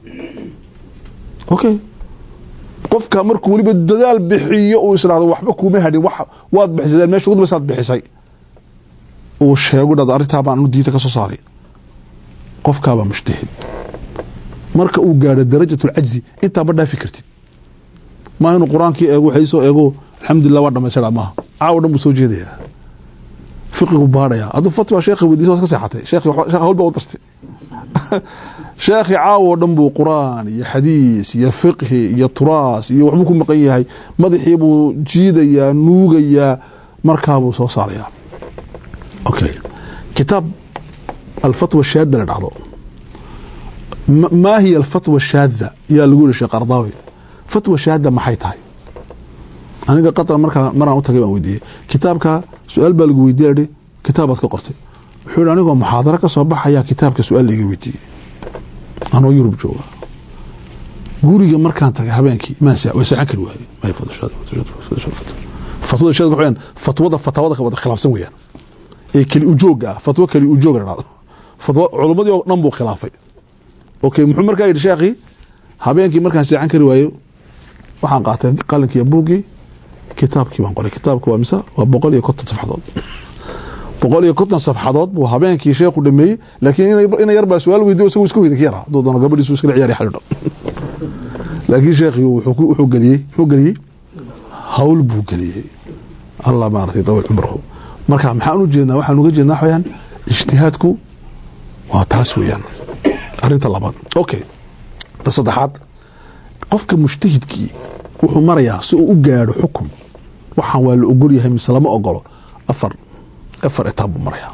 okay qofka markuu weliba dadaal bixiyo uu israado waxba kuuma hadhin waad bixisay meesha ugu dambaysaad bixisay uu sheego dhad arrintaa baan anu diinta ka soo saaray qofkaabaa mushtahid marka uu gaadho darajatulcajzi intaaba dhaafi kartid maa inuu qur-aankii eego waxaysoo eego alxamdulilah waa dhamaystira maaha caawo dhan buu soo jeedayaa fiqigu baadhaya hadduu fatwa sheekhi weydiisa waad ka seexatay sheekhi hawlba u dartay sheekhi caawo dhan buu qur-aan iyo xadiis iyo fiqhi iyo turaas iyo waxbuu ku maqan yahay madaxii buu jiidayaa nuugayaa markaabuu soo saarayaa okay kitaab alfatwa shaada la dhahdo maa hiya alfatwa shaada yaa lagu yihi sheekh ardaawi fatwa shaada maxay tahay aniga qatar markaa maraan u tagay baan weydiiyey kitaabka su-aal baa lagu weydiiya hi kitaabaad ka qortay wuxuu yihi anigoo muxaadaro ka soo baxayaa kitaabka su-aal laiga weydiiyey anoo yurub jooga guriga markaan tagay habeenkii maan waa seexan kari waayey fatwada shaad waxaan fatwada fatawada ka wada khilaafsan weeyaan ee keli ujooga ah fatwo keli ujoog la dhahdo fatwo culumadii oo dhan buu khilaafay okay muxuu markaa yidhi sheekhi habeenkii markaan seexan kari waayo waxaan qaatay qalinkii buuggii kitaabkii baan qoray kitaabka waa mise waa boqol iyo konton safxadood boqol iyo konton safxadood buu habeenkii sheekhu dhameeyey laakiin ina yar baa su-aal weydiyo isagu iska weyda ka yaraa hadduu doono gabadhiisu iskala ciyaari xalidho laakiin sheekhii wuxuu geliyey muxuu geliyey hawl buu geliyey allah maaratay dawiil cumrahu marka maxaan u jeednaa waxaan uga jeednaa waxayaan ijtihaadku waa taas weeyaan arrinta labaad okay ta saddexaad qofka mujtahidkii wuxuu marayaa si uu u gaadho xukun waxaan waa la ogol yahay mise lama ogolo afar afar etaab buu marayaa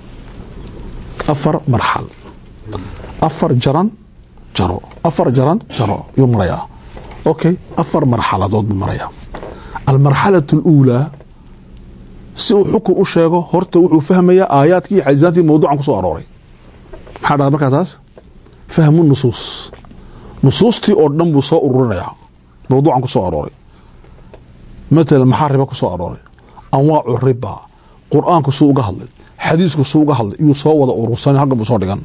afar marxal afar jaran jaro afar jaran jaro yuu marayaa okay afar marxaladood buu marayaa almarxalatu اluulaa si uu xukun u sheego horta wuxuu fahmayaa aayaadkii iyo xadiisaantii mawduucan kusoo arooray maxaa dhahda markaa taas fahmu nusuus nusuustii oo dhan buu soo ururinayaa mawduucan ku soo arooray matalan maxaa riba ku soo arooray anwaacu riba qur-aanku suu uga hadlay xadiisku suu uga hadlay iyuu soo wada urursan halkan buu soo dhigan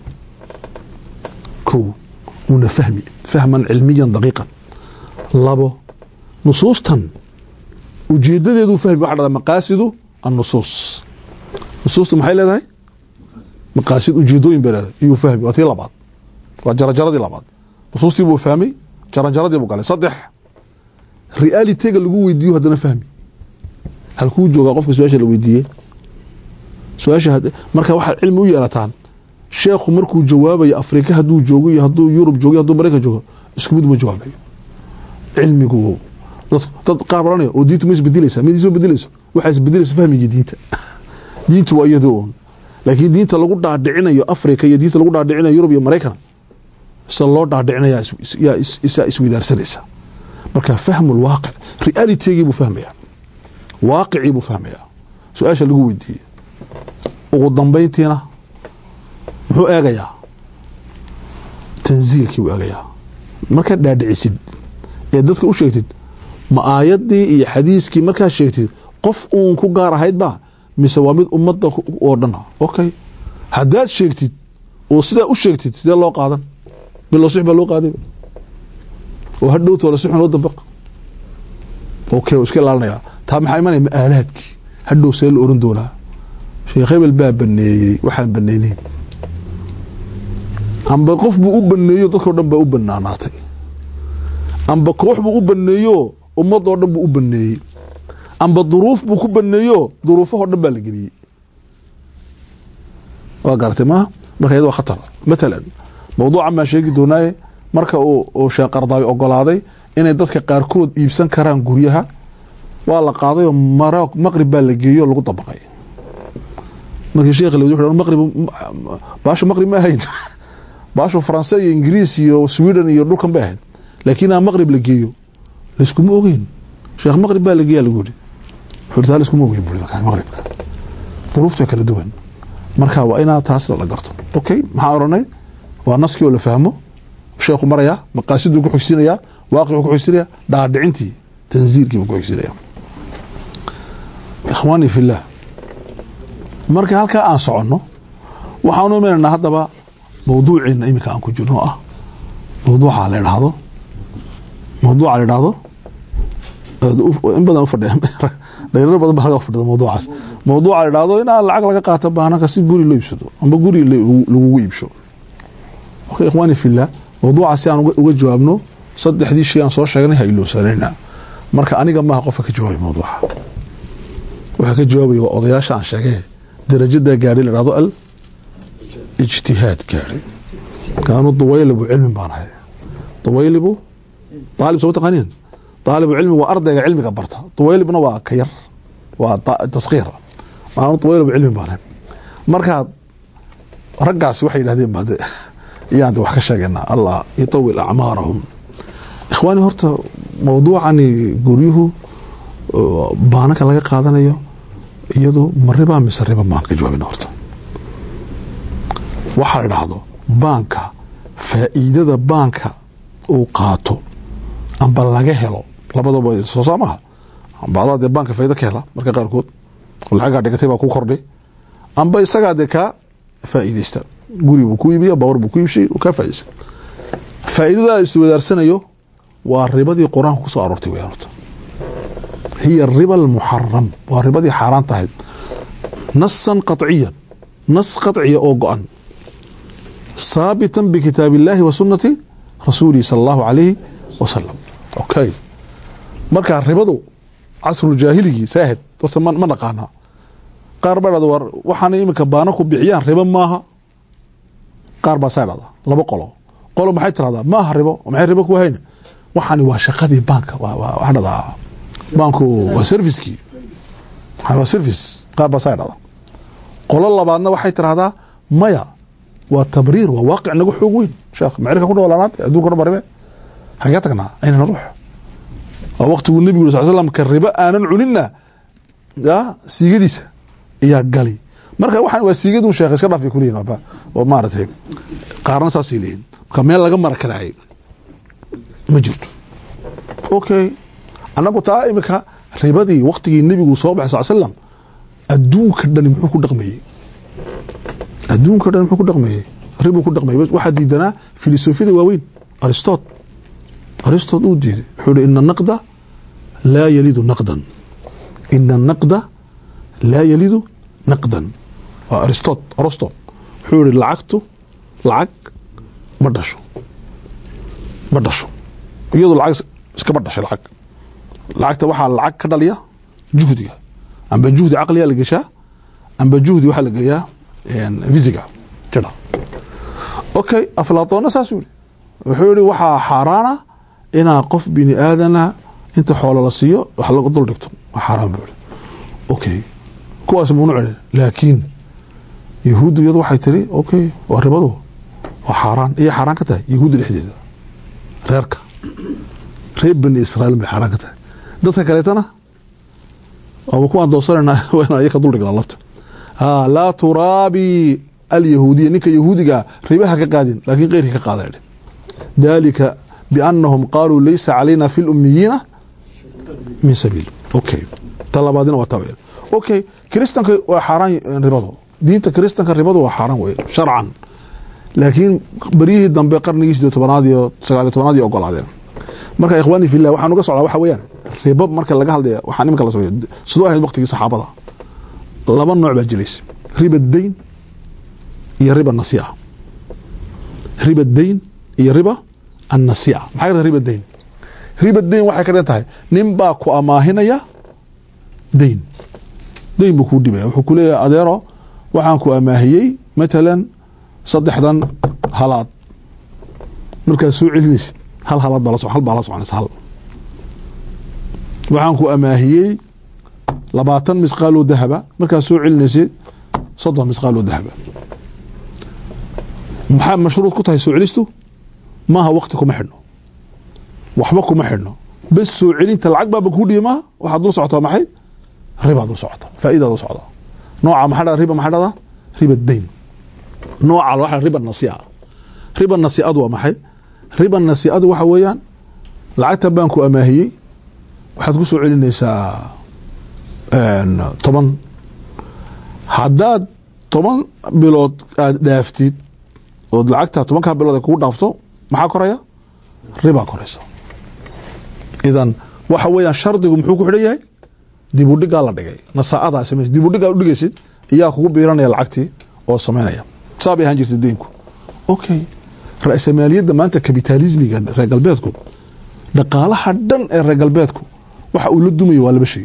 kow una fahmi fahman cilmiyan daqiiqan labo nusuustan ujeedadeeduu fahmi waxa dhada maqaasidu annusuus nusuustu maxay leedahay maqaasid ujeedooyin bay leedahay iyuu fahmi waa tii labaad waa jarajaradii labaad nusuustii buu fahmay jaranjaradii buu galay saddex realitega lagu weydiiyo haddana fahmi halkuu joogaa qofka su-aasha la weydiiyey su-aasha marka waxaad cilmi u yeelataan sheekhu markuu jawaabayo afrika hadduu joogo iyo hadduu yurub joogo iyo hadduu maraykan joogo isku mid uma jawaabayo cilmigu dad dad qaar oranaya oo diintu ma isbedelaysaa mid isma bedelayso waxaa isbedelaysa fahmigii diinta diintu waa iyadoo un laakiin diinta lagu dhaadhicinayo africa iyo diinta lagu dhaadhicinayo yurub iyo maraykan sida loo dhaadhicinaya yaa isaa isweydaarsanaysa marka fahmu lwaaqic realitigii buu fahmayaa waaqicii buu fahmayaa su-aasha lagu weydiiyey ugu dambayntiina muxuu eegayaa tanziilkii buu eegayaa markaad dhaadhicisid ee dadka u sheegtid ma aayadii iyo xadiiskii markaad sheegtid qof uun ku gaar ahaydba mise waa mid ummadda oo dhan okay haddaad sheegtid oo sidaa u sheegtid sidee loo qaadan bilosix baa loo qaaday oo hadhowtoola si xun loo dabaq okay oo iska ilaalinayaa taa maxaa imanaya ma-aalaadkii hadhow see la oran doonaa sheekh hebel baa baneeyey waxaan baneyneyn amba qof buu u baneeyo dadkao dhan baa u banaanaatay amba koox buu u baneeyo ummadoo dhan buu u baneeyey amba duruuf buu ku baneeyo duruufahoo dhan baa la geliyey waa garatay maaha marka iyad waa khatar matalan mawduucan baan sheegi doonaaye marka uu sheekh qardaawi ogolaaday inay dadka qaarkood iibsan karaan guryaha waa la qaadayoo maqrib baa la geeyo lagu dabaqay markii sheekh la wadi maqrib baasha maqrib ma ahayn baashu faranse iyo ingiriis iyo sweden iyo dhulkan bay ahayd laakiin aan maqrib la geeyo layskuma ogeyn sheekh maqrib baa la geeya lagu yidhi wuxuu taa layskuma ogeyn buri markaa maqribka duruufta kala duwan marka waa inaa taasna la garto okay maxaan oranay waa naskii oo la fahmo sheekhu maraya maqaasiduu ku xogsinaya waaqicuu ku xogsinaya dhaadhicintii tansiirkiibuu ku xogsinaya ikhwaani fillah marka halkaa aan soconno waxaanu imanaynaa haddaba mawduuceena iminka aan ku jirno oo ah mawduuca la idhaahdo mawduuca la idhaahdo in badan ufadhiya dhalinyaro badan baa laga fadhida mawduucaas mawduuca la idhaahdo inaa lacag laga qaato baananka si guri loo iibsado amba guri lagugu iibsho okay ikhwaani fillah mawduuca si aan uga jawaabno saddexdii shay aan soo sheegnay ha ilowsanayna marka aniga maaha qofka ka jawaabay mawduuca waxaa ka jawaabaya waa odayaasha aan sheegay darajadaa gaadhay la dhahdo al ijtihaad gaadhay kaanuu dawaylibu cilmin baan ahay dawaylibu daalib soo taqaaniin daalibu cilmi waa ardayga cilmiga barta dawaylibna waa ka yar waa taskiir kaanuu dawaylibu cilmin baan ahay markaa raggaasi waxay yidhahdeen baade iyaan de wax ka sheegaynaa allah yutawil acmaarahum ikhwaani horta mawduucani guryuhu baananka laga qaadanayo iyadu ma riba mise riba maan ka jawaabina horta waxaa la idhaahdo baanka faa'iidada baanka uu qaato amba laga helo labadaba soo saa maaha bacdaa dee baanka faaida ka hela marka qaarkood lacagaa dhigatay baa ku kordhay amba isagaa dee kaa faa'iideysta guri buu ku iibiya bawr buu ku iibshay kaa faaideysta faa'iidada la iswadaarsanayo waa ribadii qur-aanka kusoo aroortay weyaan horta hiya riba almuxaram waa ribadii xaaraan tahay nasan qaطciyan nas qaطciya oo go-an saabitan bikitaab illaahi wa sunati rasuulihi sala allahu calayhi wasalam okay marka ribadu casruljaahiligi saahid horta ma naqaanaa qaar baa dhahda war waxaana iminka baana ku bixiyaan ribo maaha qaar baa saa dhahda laba qolo qolo maxay tirahdaa maaha ribo maxay ribo ku hayna waxaani waa shaqadii baanka waxaa dhahdaa baanku waa servicekii waa service qaar baa saa dhahda qolo labaadna waxay tirahdaa maya waa tabriir waa waaqic naga xoog weyn sheekh macrika ku noolaanaad adduunka dhan ba ribe hagee tagnaa aynana ruux waa waqtiguu nebigu yuri sal slam ka ribo aanan cuninna ya siigadiisa ayaa gali marka waxaan waa siigadun sheekh iska dhaaf bay kuleyihin oo maaratay qaarna saasay leeyihin marka meel laga mara karaayay ma jirto okay annagu taa iminka ribadii waktigii nebigu soo baxay sal slam adduunka dhani muxuu ku dhaqmayey adduunka dhan muxuu ku dhaqmayey ribuu ku dhaqmayey waxaa diidanaa filosofiyada waaweyn aristot aristot uu diiday wuxuu hi ina naqda laa yalidu naqdan ina naqda laa yalidu naqdan waa aristot arostot wuxuu yihi lacagtu lacag ma dhasho ma dhasho iyadu lacag iskama dhashay lacag lacagta waxaa lacag ka dhaliya juhdiga amba juhdi caqliga la geshaa amba juhdi waxaa la geliyaa visiga jira okay aflaatoonna saasuu yihi wuxuu yihi waxaa xaaraana inaa qof bini aadana inta xoolo la siiyo wax lagu dul dhigto waa xaaraan buu yihi okay kuwaas mamnuuc laakiin yahuuddu iyadu waxay tiri okay waa ribadu waa xaaraan iyo xaaraan ka tahay yahuudda dhexdeeda reerka reer bani israail bay xaaraan ka tahay dadka kaleetana waaba kuwaan doorsanayna waa iyaka duldhignaa labta laa turaabi alyahuudiya ninka yahuudiga ribaha ka qaadin laakiin keyrkii ka qaada dalika biannahum qaaluu laysa calayna fi lumiyiina min sabiil okay ta labaadina waa taa weyaan okay kiristanka waa xaaraan ribadu diinta kiristanka ribadu waa xaaraan wey sharcan laakiin beryihii dambe qarnigii sideed tobanaad iyo sagaaliyo tobanaad iyo ogolaadeen marka ikhwaani fillah waxaan uga socdaa waxa weeyaan ribo marka laga hadlaya waxaa iminka la sameeyo sidoo ahayd waqtigii saxaabada laba nooc baa jiraysa riba dayn iyo riba nasiica riba dayn iyo riba annasiica maxay ka riba dayn riba dayn waxay ka dhigan tahay nin baa ku amaahinaya dayn dayn buu kuu dhibaya wuxuu ku leeyahay adeero waxaan ku amaahiyey matalan saddexdan halaad markaad soo celinaysid hal halaad baa la hal baa la soconaysa hal waxaan ku amaahiyey labaatan misqaaloo dahaba markaad soo celinaysid soddon misqaaloo dahaba maxaa mashruud ku tahay soo celistu maaha waqti kuma xidhno waxba kuma xidhno bes soo celinta lacag baaba kuu dhihi maaha waxaad dul socotaa maxay ribaad dul socotaa faa'idaad dul socdaa nooca maxaa dhada riba maxaa dhada riba dayn nooca waxa riba nasii'a riba nasii'adu waa maxay riba nasii'adu waxa weeyaan lacagta baanku amaahiyey waxaad ku soo celinaysaa toban haddaad toban bilood aad dhaaftid ood lacagta tobankaa bilood ay kugu dhaafto maxaa koraya ribaa koraysa idan waxa weeyaan shardigu muxuu ku xidhan yahay dibudhigaa la dhigay nasaa'adaa samays dibudhigaa u dhigaysid iyaa kugu biiranaya lacagtii oo samaynaya saa bay ahaan jirta deynku okay ra-samaaliyadda maanta kapitaalismiga reer galbeedku dhaqaalaha dhan ee reer galbeedku waxa uu la dumayo waa laba shay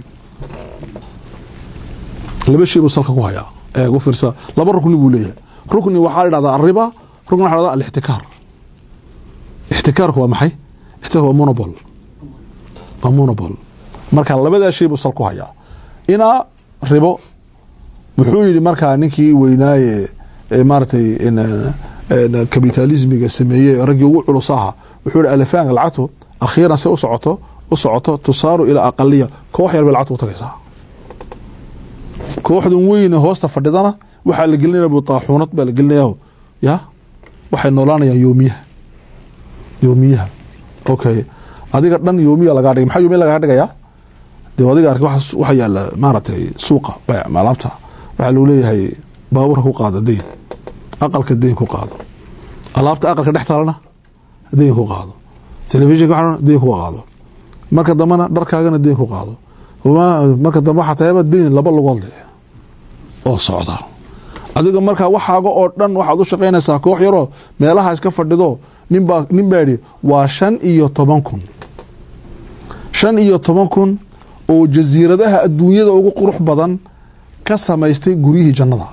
laba shay buu salka ku hayaa ee u fiirsa laba rukni buu leeyahay rukni waxaa la dhahdaa arriba rukni waxa la dhahdaa alixtikaar ixtikaarku waa maxay ixtikaarku waa monopol waa monopol marka labadaa shay buu sal ku hayaa inaa ribo muxuu yidhi markaa ninkii weynaaye ee maaratay kapitalismiga sameeyey raggii ugu culus aha wuxuu yihi alifaanka lacagtu akhiiran se u socoto u socoto tusaaru ilaa aqaliya koox yar bay lacagtu u tagaysaa kooxdan weyne hoosta fadhidana waxaa la gelinaya butaaxuunad baa la gelinaya ya waxay noolaanayaan yoomiyaha yoomiyaha okay adiga dhan yoomiya lagaa dhigay maxaa yoomiya lagaa dhigayaa dee adiga ark waxa yaala maaragtay suuqa bayc alaabta waxaa lagu leeyahay baabuurka ku qaado deyn aqalka deyn ku qaado alaabta aqalka dhex taalana deyn ku qaado telefishinka waxana deyn ku qaado marka dambena dharkaagana deyn ku qaado marka dambe waxaa tahayba deyn laba lugood leh oo socda adiga markaa waxaaga oo dhan waxaad u shaqaynaysaa koox yaroo meelaha iska fadhido ninbaa nin baa yidhi waa shan iyo toban kun shan iyo toban kun oo jasiiradaha adduunyada ugu qurux badan ka samaystay guryihii jannada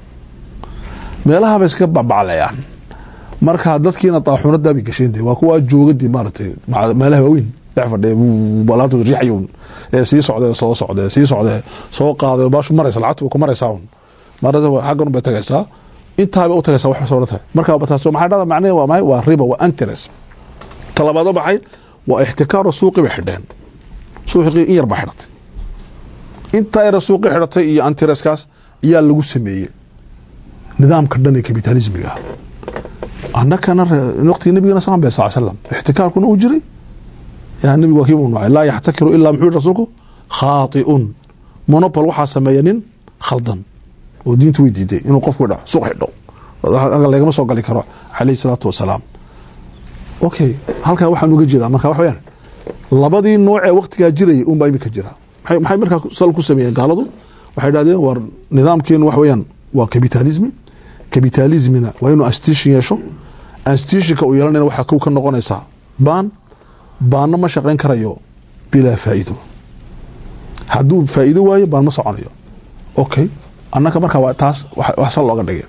meelahabay iska bacbaclayaan marka dadkiina daaxuunadaabay gasheen de waa kuwa joogadii maaratay meelaha waaweyn dhex fadhiya alaabtooda riixayown ee sii socdee soo socdee sii socdee soo qaaday baashu maraysa lacagtu way ku maraysaa un marada xaggan bay tagaysaa intaabay u tagaysaa wax soo tahay marka taas maxaa dhada macnaheed waa maxay waa riba waa interest talabaado maxay waa ixtikaaru suuqi bay xidheen suuqii in yar baa xidhatay intaa yara suuqi xidhatay iyo antireskaas ayaa lagu sameeyey nidaamka dhan ee kapitalismiga ah annakana waqtigii nabigana sal bay sal slam ixtikaarkuna uu jiray yaa nabigu waa kii uu nocay laa yaxtakiru ilaa muxuu yihi rasuulku khaati'un monopol waxaa sameeya nin khaldan oo diintu way diiday inuu qofku dha suuq xidho lagama soo gali karo calayhi salaatu wasalaam okay halkaa waxaan uga jeedaa marka wax weyaan labadii nooc ee waktigaa jirayay unbaa imika jira maxay markaa sal ku sameeyeen gaaladu waxay dhahdeen war nidaamkeenu wax weyaan waa kapitalismi kapitalismina waa inuu anstishin yeesho anstishinka uu yeelanayna waxaa kow ka noqonaysaa baan baanna ma shaqayn karayo bilaa faa'iido hadduu faa'iido waayo baan ma soconayo okay annaka markaa waa taas wax sal looga dhigay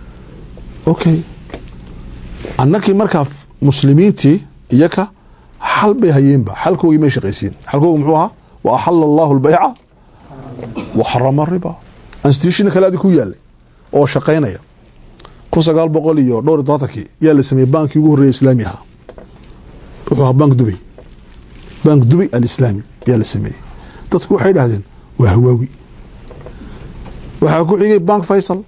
okay annakii markaa muslimiintii iyaka xal bay hayeenba xalkoogii may shaqaysiin xalkoogi muxuu ahaa wa axala allahu albayca wa xarama riba institutionna kale adi ku yaalay oo shaqaynaya kun sagaal boqol iyo dhowr iyo todobaatankii yaa la sameeyey baankii ugu horreeya islaami ahaa wuxuu ahaa bank dubay bank dubay alislaami yaa la sameeyey dadku waxay dhahdeen waa hawaawi waxaa ku xigay bank faysal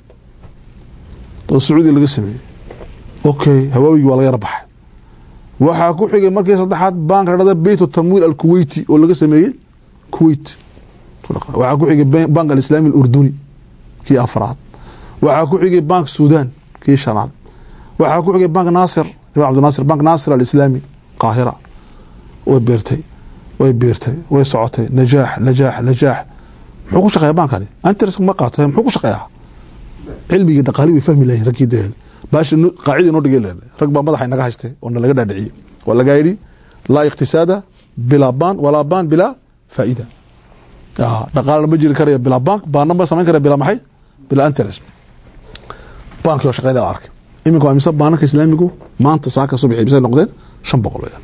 oo sacuudiya laga sameeyey okay hawaawigii waa laga yara baxay waxaa ku xigay markii saddexaad bank ladhada beyt tamwiil alkuweyti oo laga sameeyey kuwait waxaa ku xigay bank alislaami alurduni kii afraad waxaa ku xigay bank sudan kii shanaad waxaa ku xigay bank naasir jamal abdinaasir bank naasir alislaami qaahira way beertay way beertay way socotay najaax najaax najaax muxuu ku shaqeeya baankani antres ma qaato muxuu ku shaqeeyaa cilmigii dhaqaali way fahmi lahayn raggii dee baashi qaacida inoo dhigay leedahay rag baa madaxa inaga haystay oo na laga dhaadhiciyey waa lagaa yidhi laa iqtisaada bilaa baan walaa baan bilaa faa'ida dhaqaalana ma jiri karaya bilaa bank baanna ma samayn karaya bilaa maxay bilaa interest baankii oo shaqeynaya arkay iminka waa mise baananka islaamigu maanta saaka subaxii mise noqdeen shan boqol weyaan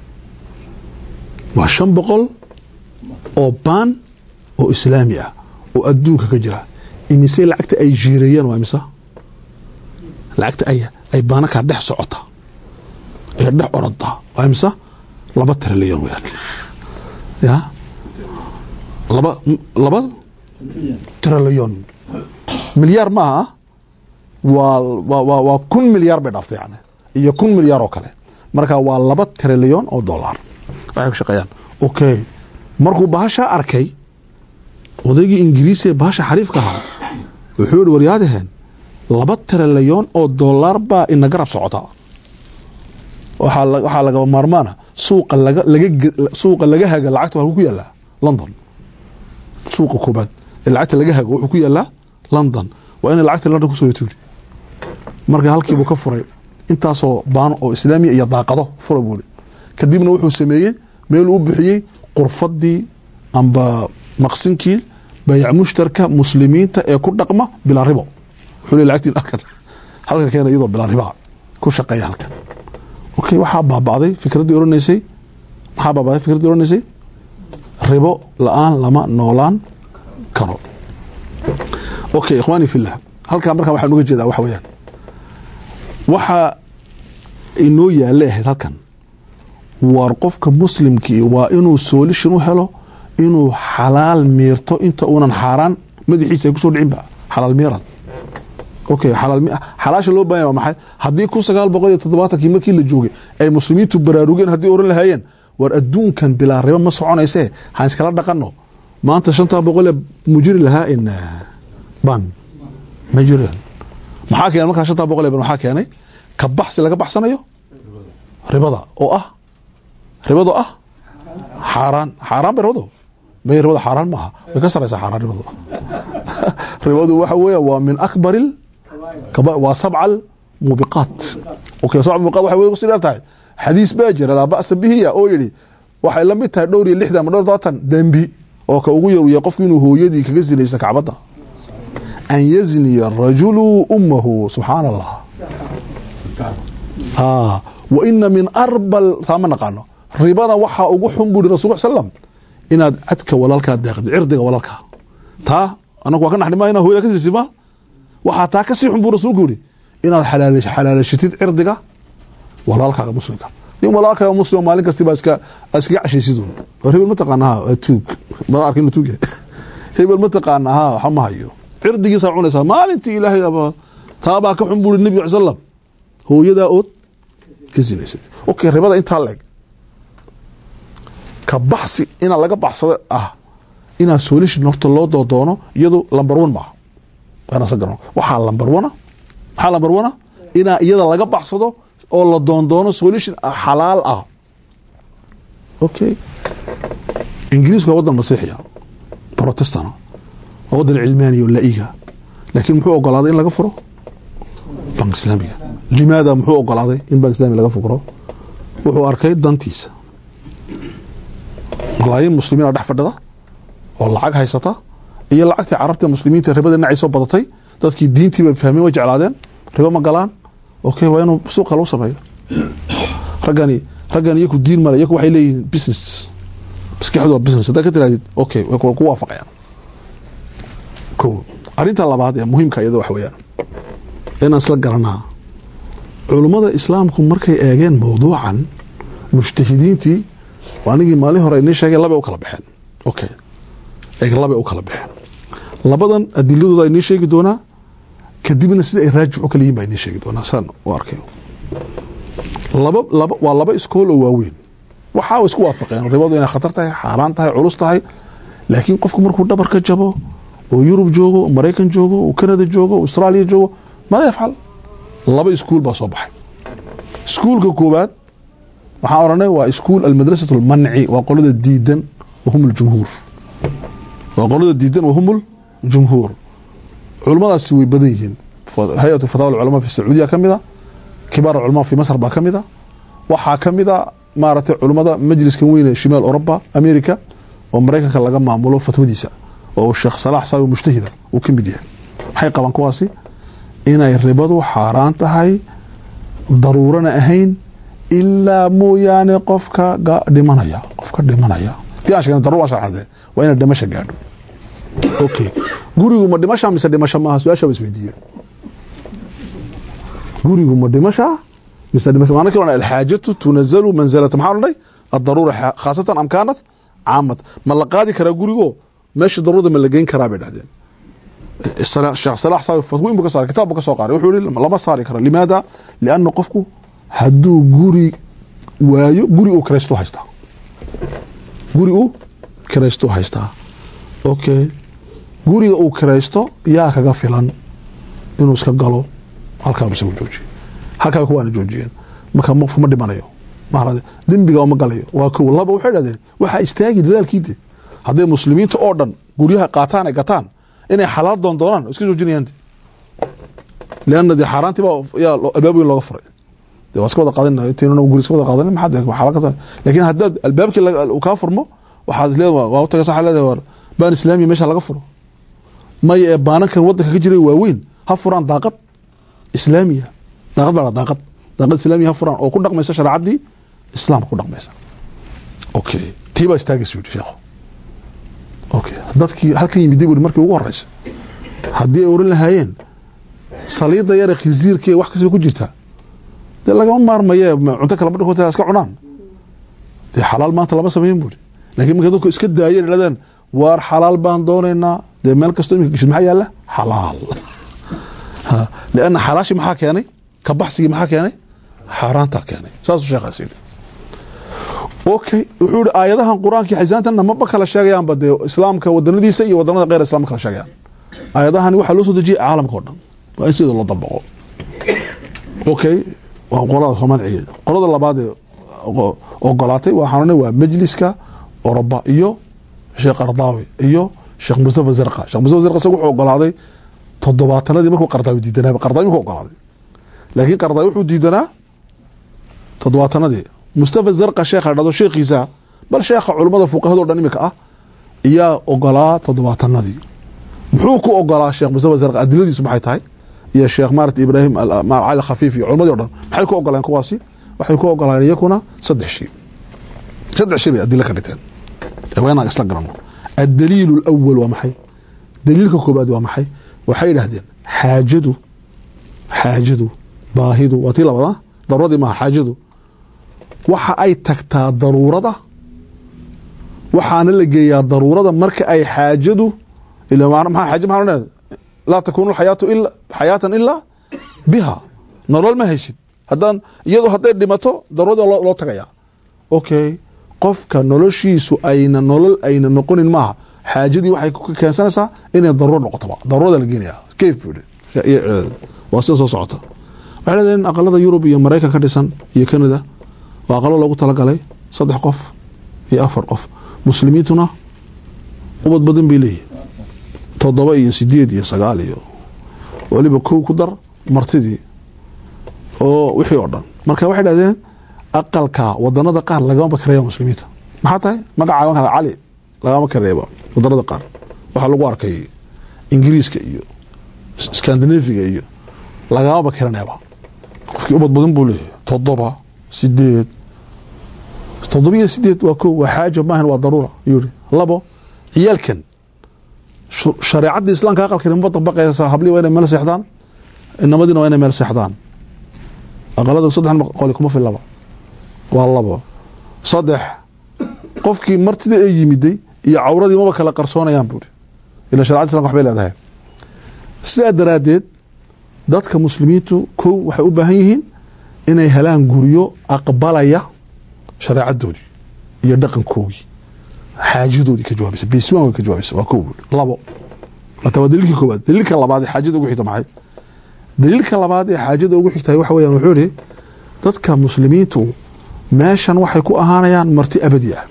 waa shan boqol oo baan oo islaami ah oo adduunka ka jira imise lacagta ay jiireeyeen waa imisa lacagta ay ay baanakaa dhex socota ee dhex oroda waa imisa laba trilyan weyaan ya laba laba trilyan milyaar maaha waa waa waa waa kun milyaar bay dhaaftay yani iyo kun milyaar oo kale marka waa laba trilyan oo dollar waxay ku shaqeeyaan okay markuu bahashaa arkay odaygii ingiriisi ee bahasha xariifka ahaa wuxuu yihi waryaadaheen laba trilyan oo dollar baa ina garab socota waxaa la- waxaa lagaba maarmaana suuqa laga laga ge- suuqa laga haga lacagta waa ku yaalaa london suuqa koobaad ee lacagta laga hago wuxuu ku yaalaa london waa inay lacagta london kusoo tuuri marka halkiibuu ka furay intaasoo baano oo islaamiya iyo daaqado fura buuri kadibna wuxuu sameeyey meel uu bixiyey qurfadii amba maqsinkii bayac mushtarka muslimiinta ee ku dhaqma bilaa ribo wuxuu leey lacagtiin halkan halkan keena iyadoo bilaa ribaa ku shaqeeya halkan okay waxaa baaba'day fikraddii odhanaysay maxaa baaba'day fikraddii odhanaysay ribo la-aan lama noolaan karo okay ikhwaani fillah halkaa markaa waxaan uga jeedaa waxa weeyaan waxaa inoo yaalla ahayd halkan waar qofka muslimkii waa inuu soolishin u helo inuu xalaal miirto inta uunan xaaraan madaxiisa ay kusoo dhicinba xalaal miirad okay xalaal mi- xalaasha loo baahan yahay waa maxay haddii kun sagaal boqol iyo toddobaatankii markii la joogay ay muslimiintu baraarugeen haddii oran lahaayeen war adduunkan bilaa ribo ma soconaysee han iskala dhaqano maanta shantaa boqol ee mujiri lahaa in ban ma jiraan maxaa keenay markaa shantaa boqol ee ban maxaa keenay ka baxsi laga baxsanayo ribada oo ah ribado ah xaaraan xaaraan bay ribadu may ribada xaaraan maaha way ka saraysaa xaaraan ribadu ribadu waxa weeya waa min akbar kaba- waa sabca mubiqaat okay sabca mubiqaat waxay way kusii dheer tahay xadiis baa jira laa ba'sa bihiya oo yidhi waxay la mid tahay dhowr iyo lixdan ama dhowr iyo todobaatan dembi oo ka ugu yaruya qofku inuu hooyadii kaga zinaysta kacbadda an yazniya rajulu ummahu subxaana allah Ah, wa ina min arbal taa ma naqaano ribada waxaa ugu xun buri rasul slam inaad cadka walaalkaa deeqdi cirdiga walaalkaa taa anagu waa ka naxni mayna hooyada ka sirsi ma waxaa taa kasii xun buu rasuulku yihi inaad xalaal- xalaalashitid cirdiga walaalkaaga muslimka nin walaalkaaga muslim maalin kasti baa iska iskaga cashaysidun war hebel ma taqaana ha waa tuug ma arkin inuu tuug yahay hebel ma taqaana ha waxa ma hayo cirdigiisaa cunaysaa maalintii ilaahay aba taabaa ka xun buri nebiga sal slam hooyadaa ood ka sinaysad okay ribada intaa leeg ka baxsi inaa laga baxsado ah inaa solution horta loo doodoono iyadu lamber one maaha waana sa garano waxaa lamber one maxaa lamber one inaa iyada laga baxsado oo la doondoono solution ah xalaal ah okay ingiriisku waa wadan masiixiya protestana waa wadan cilmaaniya oo laiga laakiin muxuu ogolaaday in laga furo bank islaamiga limaada muxuu ogolaaday in bank islamiga laga fukro wuxuu arkay dantiisa malaayiin muslimiina dhex fadhida oo lacag haysata iyo lacagtii carabta muslimiinta ribada dhinacay soo badatay dadkii diintiiba fahmeen way jeclaadeen ribo ma galaan okay waa inuu suuqa lagu sameeyo raggani raggan iyaku diin male iyaku waxay leeyihiin business maskaxdu waa business haddaa ka tirahdid okay way ku way ku waafaqayaan ko arrinta labaad ee muhiimka iyada wax weeyaan inaan isla garanaa culummada islaamku markay eegeen mawduucan mujtahidiintii waa anigii maalin hore inii sheegay labay u kala baxeen okay eeg labay u kala baxeen labadan adiladooda inii sheegi doonaa kadibna sida ay raajix u kala yihin baa inii sheegi doonaa saan u arkayo laba laba waa laba iskool oo waaweyn waxaa isku waafaqeen ribadu inay khatar tahay xaaraan tahay culus tahay laakiin qofku markuu dhabar ka jabo oo yurub joogo oo maraykan joogo oo canada joogo oo austraaliya joogo maada yafcal laba iskuul baa soo baxay iskuulka koowaad waxaan oranay waa iskuul almadrasat almanci waa qolada diidan wahum ljumhuur waa qolada diidan wahum ljumhuur culimmadaasi way badan yihiin hay-atu fatawa alculamaa fi sacuudiya ka mida kibaar alculamaa fi masr baa ka mida waxaa ka mida maaragtay culimmada majliskan weyne shimaal oroba america oo maraykanka laga maamulo fatwadiisa oo sheekh salaax saawi mujtahida uu ka mid yahay maxay qabaan kuwaasi inay ribadu xaaraan tahay daruurana ahayn ilaa mooyaane qofka ga- dhimanaya qofka dhimanaya tii aan sheegna daruur waan sharxade waa inay dhimasha gaadho okay gurigu ma dhimasha mise dhimasho maaha su-aasha ba isweydiiye gurigu ma dhimasha mise dhimasha maana kaloo alxaajatu tunazalu manzalata maxaa odhanay addaruura xa- khaasatan am kaanat caamad ma la qaadi karaa gurigo meesha daruurada ma la geyn karaa bay dhahdeen Sala- sheekh salaax saawi fatwiin buu ka saaray kitaab buu ka soo qaaray wuxuu yihi lama saari karo limaada lianna qofku hadduu guri waayo guri uu kiraystu haystaa guri uu kiraystu haystaa okay guriga uu kiraysto yaa kaga filan inuu iska galo halkaa isagu joojiye halkaa kuwaana joojiyeen marka qofku ma dhimanayo maarade dembiga ma galayo waa kow laba waxay dhahdeen waxaa istaagi dadaalkiide hadday muslimiinta oo dhan guryaha qaataan ay gataan inay xalaal doon doonaan oo iska joojinayaan de lianna dee xaaraantii baa yaa loo- albaab weyn looga furay dee waa iska wada qaadan intaynuna guri iska wada qaadan maxaa dee xalaal ka tahay laakiin haddaad albaabkii laga- uu kaa furmo waxaad leedahay waa u tagaysa waxaa leedahay war baan islaamiya meesha laga furo maya ee baanankan wadanka ka jiray waaweyn ha furaan daaqad islaamiya daaqad baa la daaqad daaqad islaamiya ha furaan oo ku dhaqmaysa shareecadii islaamka ku dhaqmaysa okay tii baa istaagaysa yidhi sheekhu okay dadkii halkan yimiday buri markii ugu horeysa haddii ay oran lahaayeen saliida yare khinsiirkee wax kastaba ku jirtaa dee lagama maarmaye ma- cunto kala badhig iska cunaan dee xalaal maanta lama sameyn buri laakiin markay dadku iska daayeen idhahdeen waar xalaal baan doonaynaa dee meel kastoo imika geshid maxaa yaala xalaal Ha, lianna xalaashi maxaa keenay ka baxsigii maxaa keenay xaaraantaa keenay saasuu sheekhaas yidhi okay wuxuu yihi aayadahan qur-aankii xisaantanna maba kala sheegayaanba dee islaamka wadanadiisa iyo wadanada kheyr islaamka kala sheegayaan aayadahani waxaa loo soo dejiyay caalamka oo dhan waa in sida loo dabaqo okay waa qolada soomaaliga qolada labaad ee ogo- ogolaatay waxaan odhanay waa majliska oroba iyo sheekh ardaawi iyo sheekh mustafa zarqa sheekh mustafa zarqa isaga wuxuu ogolaaday toddobaatanadii markuu qardaawi diidanaa qardaawi markuu ogolaaday laakiin qardaawi wuxuu diidanaa toddobaatanadii mustafa zarqa sheekha dhado sheekhiisa bal sheekha culummada fuqahada o dhan imika ah iyaa ogolaa toddobaatanadii muxuu ku ogolaa sheekh mustafa zarqa adiladiisu maxay tahay iyo sheekh maarat ibraahim al- ma- cali khafiif iyo culimmadii o dhan maxay ku ogolaan kuwaasi waxay ku ogolaan iyakuna saddex shay saddex shay bay adilo ka dhigteen ee waa inaan isla garanno addaliilu alawal waa maxay daliilka koobaad waa maxay waxay yidhaahdeen xaajadu xaajadu baahidu waa tii labada daruuradii maaha xaajadu waxa ay tagtaa daruurada waxaana la geeyaa daruurada marka ay xaajadu ila ma- maxaa xaaja maxaa odhanaya laa takuunu alxayaatu ila xayaatan ilaa biha nolol ma haysid haddaan iyadu hadday dhimato daruurada loo, loo tagayaa okay qofka noloshiisu ayna nolol ayna noqonin maaha xaajadii waxay ku keensanaysaa inay daruuro noqotoba daruurada la geenaya kayf buu yidhi iyo ciladeeda. waa sida soo socota waxay leedahay in aqalada yurub iyo maraykan ka dhisan iyo canada waa aqalo loogu talagalay saddex qof iyo afar qof muslimiintuna ubad badan bay leeyihin toddoba iyo sideed iyo sagaal iyo waliba kow ku dar martidii oo wixii oo dhan marka waxay dhahdeen aqalka wadanada qaar lagama kareeba muslimiinta maxaa tahay magacaaban kara cali lagama kareeba wadanada qaar waxaa lagu arkay ingiriiska iyo scandinaviga iyo lagamaba karaneeba qofkii ubad badan buu leeyahay toddoba sideed toddoba iyo sideed waa ko waa xaaja maahan waa daruura ayuu yihi labo ciyaalkan shu- shareecadda islaamka aqalkani ma dabaqaysa hablii waa inay meel seexdaan inamadiina waa inay meel seexdaan aqalada saddex qoli kuma filaba waa labo saddex qofkii martida ee yimiday iyo cawradii maba kala qarsoonayaan buuri ila sharecadda islamka waxbay leedahay sidaa daraaddeed dadka muslimiintu kow waxay u baahan yihiin inay helaan guryo aqbalaya shareecadoodii iyo dhaqankoogii xaajadoodii ka jawaabaysa beeswan way ka jawaabaysa waa kow buuri labo hata waa daliilkii koowaad daliilka labaad ee xaajada ugu xigta maxay daliilka labaad ee xaajada ugu xigtahay waxa weeyaan wuxuu yihi dadka muslimiintu meeshan waxay ku ahaanayaan marti abadi ah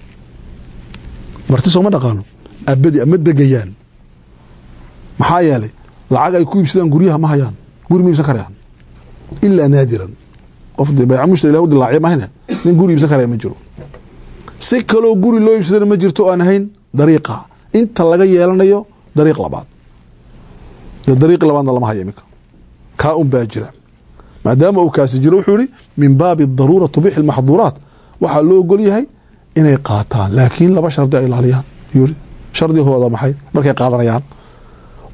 marti sooma dhaqaano abadi ah ma degayaan maxaa yeelay lacag ay ku iibsadaan guryaha ma hayaan guri ma iibsan karayaan ilaa naadiran qof dee bayca mushtari ilah u dilaaciya mahayne nin guri iibsan karaya ma jiro si kaloo guri loo iibsadana ma jirto oo aan ahayn dariiqa inta laga yeelanayo dariiq labaad dee dariiqi labaadna lama haya iminka kaa un baa jira maadaama uu kaasi jiro wuxuu yihi min baabi daruura tubixi lmaxduuraat waxaa loo ogol yahay inay qaataan laakiin laba shardi ay ilaaliyaan yuu yihi shardigooda maxay markay qaadanayaan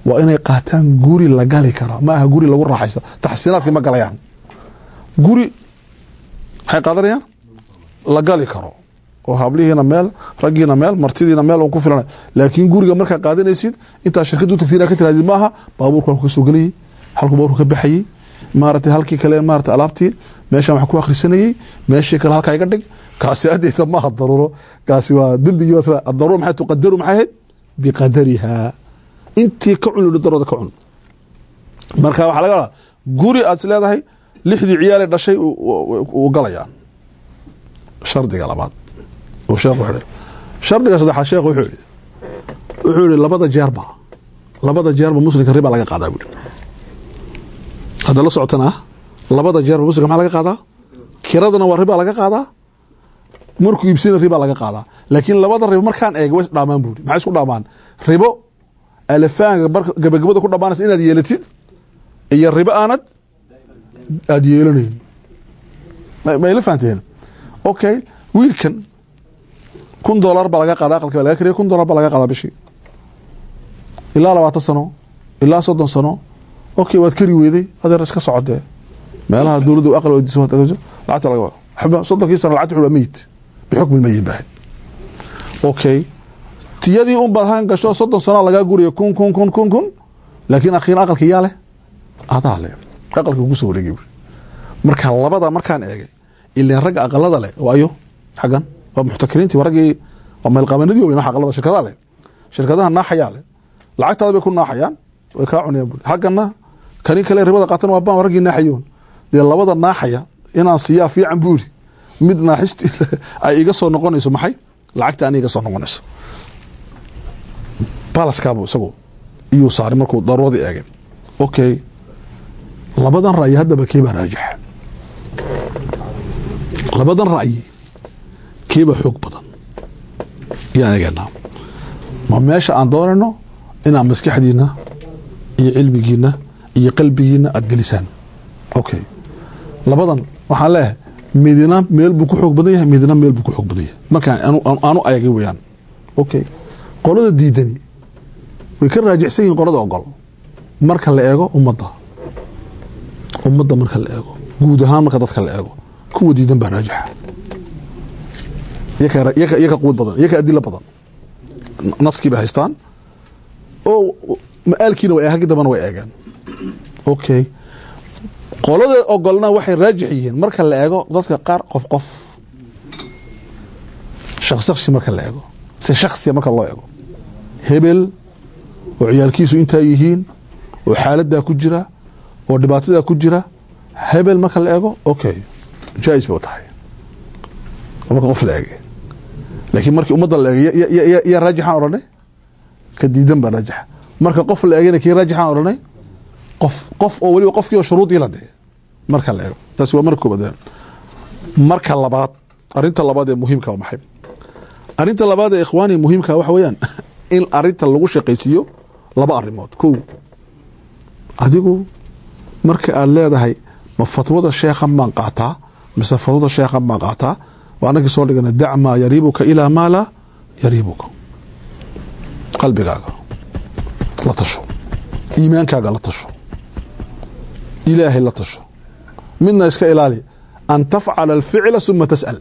waa inay qaataan guri la gali karo ma aha guri lagu raaxaysto taxsiinaadkii ma galayaan guri maxay qaadanayaan la gali karo oo hablihiina meel raggiina meel martidiina meel ku filan laakiin guriga markaa qaadanaysid intaa shirkadu tagti inaa ka tirahdid maaha baabuurku halku ka soo gelayay halku baabuurku ka baxayey maaragtay halkii kale maarata alaabtii meeshaan wax ku akhrisanayey meeshii kale halkaa iga dhig kaasi adeyta maaha daruuro kaasi waa dembigii daruuro maxay tuqadaru maxay ahayd biqadariha intii ka cun darooda ka cun marka waxaa laga wadaa guri aad is leedahay lixdii ciyaale dhashay u galayaan shardiga labaad uu sheekhu xidhay shardiga saddexaad sheekhu wuxuu yidhi wuxuu yidhi labada jeerba labada jeerba muslimka riba laga qaadaa buuri hadda la socotana ah labada jeerba muslimka maxaa laga qaadaa kiradana waa riba laga qaadaa markuu iibsana riba laga qaadaa laakiin labada ribo markaan eega way isdhaamaan buuri maxay isku dhaamaan ribo alafaanka gabagabada ku dhamaanaysa inaad yeelatid iyo ribo aanad aada yeelanayn mayla fahanteen okay wiilkan kun dolar baa laga qaada aqalki baa laga kariya kun dolar baa laga qaadaa bishii ilaa labaatan sano ilaa soddon sano okay waad kari weyday adeer iska socodee meelaha dowladda aqal weydiiso lacagta laga waxba soddonkii sano lacagta wuxuu meyit bixukmi lmeyit baahayd okay tiyadii un baad halkan gasho soddon sano lagaa guriya kun kun kun kun kun laakiin akhiiran aqalki yaa leh adaa leh aqalka kugu soo wareegay marka labada markaan eegay ileen ragga aqalada leh waayo xaggan waa muxtakiriintii waa raggii waa meelqaabanadii weyn aqalada shirkadaha leh shirkadaha naaxayaa leh lacagtaada bay ku naaxayaan way kaa cunayaan buri xaggana kani kale ribada qaatan waa baan raggii naaxayoon dee labada naaxaya inaan siiyaa fiican buuri mid naaxisti ay iga soo noqonayso maxay lacagta ani iga soo noqonayso balaskaabu isagu iyuu saaray markuu daruuradii eegay okay labadan ra'yi haddaba keebaa raajixa labadan ra'yi keebaa xoog badan yaan eeganaa ma meesha aan doonayno inaad maskaxdiina iyo cilmigiina iyo qalbigiina aada gelisaan okay labadan waxaan leeyahay midina meel buu ku xoog badan yahay midina meel buu ku xoog badan yahay markaan aanu eegay weyaan okay qolada diidani way ka raajixsan yihiin qolada ogol marka la eego ummadda ummadda marka la eego guud ahaan marka dadka la eego kuwa diidan baa raajixa yaka quwad badan yaka adilo badan naskii bay haystaan oo ma-aalkiina way haggi dambana way eegeen okay qolada ogolna waxay raajix yihiin marka la eego dadka qaar qof qof shakhsi marka la eego si shaksiya marka loo eego hebel oo ciyaalkiisu intaa yihiin oo xaaladaa ku jira oo dhibaatadaa ku jira hebel marka la eego okay jaa-is bay u tahay oo marka qof la eegay laakiin markii ummadda la eegay yaa raajixaan odhanay ka diidan baa raajixa marka qof la eegayna kii raajixaan odhanay qof qof oo weliba qofkii oo shuruudii la dee marka la eego taasi waa marka koobaad marka labaad arinta labaad ee muhiimka waa maxay arinta labaad ee ikhwaani muhiimka waxa weeyaan in arinta lagu shaqaysiiyo laba arrimood kow adigu marka aad leedahay ma fatwada sheekhan baan qaataa mise fatwada sheekhan baan qaataa waa anagii soo dhigana dac maa yariibuka ilaa maa laa yariibuka qalbigaaga la tasho iimaankaaga la tasho ilaahay la tasho midna iska ilaali an tafcala alficla suma tas'al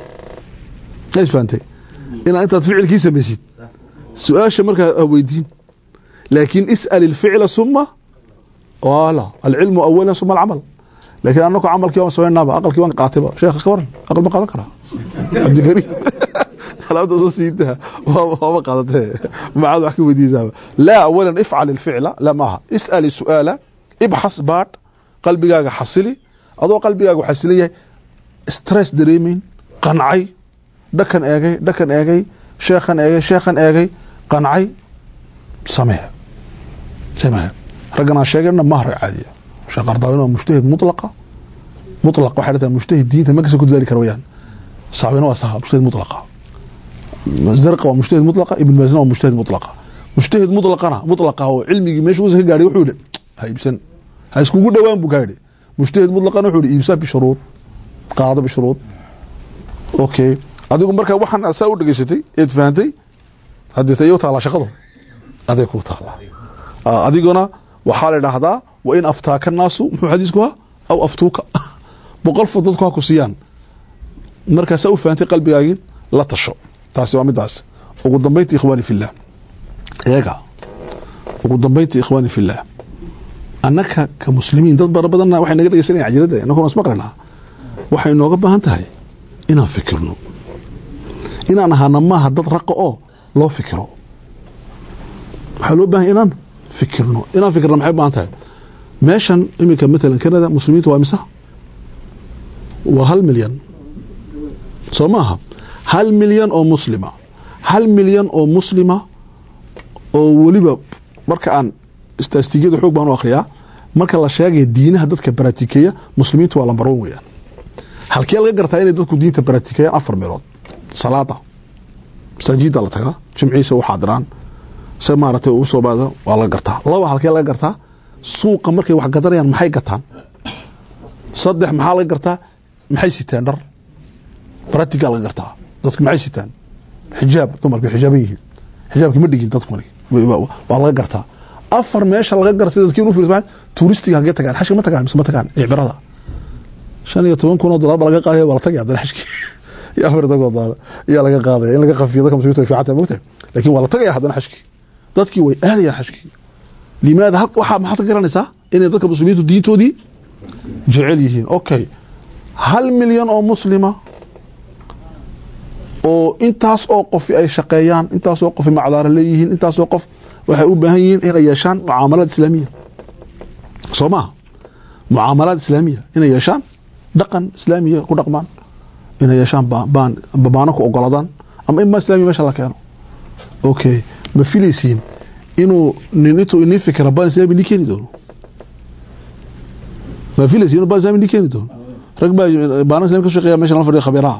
is fahamtay inaad intaad ficilkii samaysid su-aasha markaa weydiin laakiin is'al ilficla suma wala alcilmu awala suma alcamal laakiin anako camalkii waan samaynaaba aqalkii waan qaatayba sheekh ka waran aqal ma qaadan karaa cabdikariim alaabta soo siidaa waaba qaadatee macaad wax ka weydiisaaba laa awalan ifcal ilficla la maaha is'al su'aala ibxas baadh qalbigaaga xasili adoo qalbigaagu xasilan yahay stress dareemeyn qancay dhakan eegay dhakan eegay sheekhan eegay sheekhan eegay qancay samee samee raggan aan sheegayna maaha rag caadiya sheekh ardaawin waa mujtahid mutlaqa mutlaq waxay dhahtaa mujtahid diinta magasa ku dadaali kara wayaan saabina waa saha mujtahid mutlaqa zarqa waa mujtahid mutlaqa ibn maazina waa mujtahid mutlaqa mujtahid mutlaqana mutlaqa oo cilmigii meesha uusa ka gaadhay wuxuu yidhi ha iibsan ha iskugu dhowaan buu gaadhi mujtahid mutlaqana wuxuu yidhi iibsa bishuruud qaado bishuruud okay adigu marka waxaan saa u dhegeysatay eed fahantay haddii ta iyo taallaa shaqadu aday kuu taallaa Ah, adiguna waxaa la idhaahdaa wa in aftaaka naasu muxuu xadiisku ahaa aw aftuuka boqol fod dadku ha ku siiyaan markaasaa u fahantay qalbigaagii la tasho taasi waa midaas ugu dambaynta ikhwaani fillah eega ugu dambaynta ikhwaani fillah annaka ka muslimiin dad bara badanna waxay naga dhegeysanaya cajiradda annaguna ismaqranaa waxay nooga baahan tahay inaan fikirno inaan ahaana maaha dad raqa oo loo fikiro waxaa loo baahan inaan fikirno inaan fikirno maxay u baahan tahay meeshan iminka matalan canada muslimiintu waa misa waa hal milyan soo maaha hal milyan oo muslima hal milyan oo muslima oo weliba marka aan istaastigiyada xoog baan u akhriyaa marka la sheegaya diinaha dadka baraatikeeya muslimiintu waa lambar one weeyaan halkee laga gartaa inay dadku diinta baraatikeeyaan afar meelood salaada masaajida la tagaa jimciisa u xaadiraan se maaragtay uu soo baado waa laga gartaa laba halkee laga gartaa suuqa markay wax gadanayaan maxay gataan saddex maxaa laga gartaa maxay sitaan dhar baratigaa laga gartaa dadku maxay sitaan xijaab dumarku way xijaaban yihiin xijaabki ma dhigin dadku waa laga gartaa afar meesha laga gartay dadkiin u fiirsa tuuristiga hagee tagaan xashka ma tagaan mise ma tagaan icbirada shan iyo toban kun oo dollar baa laga qaadaya waa la tagay haddana xashki iyo afar toban dollar ayaa laga qaadaya in laga qafiyo dadka muslimiinta way fiican tahay mogtahay laakiin waa la tagaya haddana xashki dadkii way aadayaan xashkii limaada hal waxaa maxaad ka garanaysaa inay dadka muslimiintu diintoodii jecel yihiin okay hal milyan oo muslima oo intaas oo qofi ay shaqeeyaan intaas oo qofi macdaara leeyihiin intaas oo qof waxay u baahan yihiin inay yeeshaan mucaamalaad islaamiya soo maha mucaamalaad islaamiya inay yeeshaan dhaqan islaamiya ku dhaqmaan inay yeeshaan baan babaano ku ogoladaan ama in baan islamiya meesha la keeno okay ma filaysiin inuu nin intuu inii fikira baan islami ni keeni doono ma filaysiin inuu baan islami ni keeni doono rag baa baana islami ka shaqeeya meesha la fadhiya khabiiraha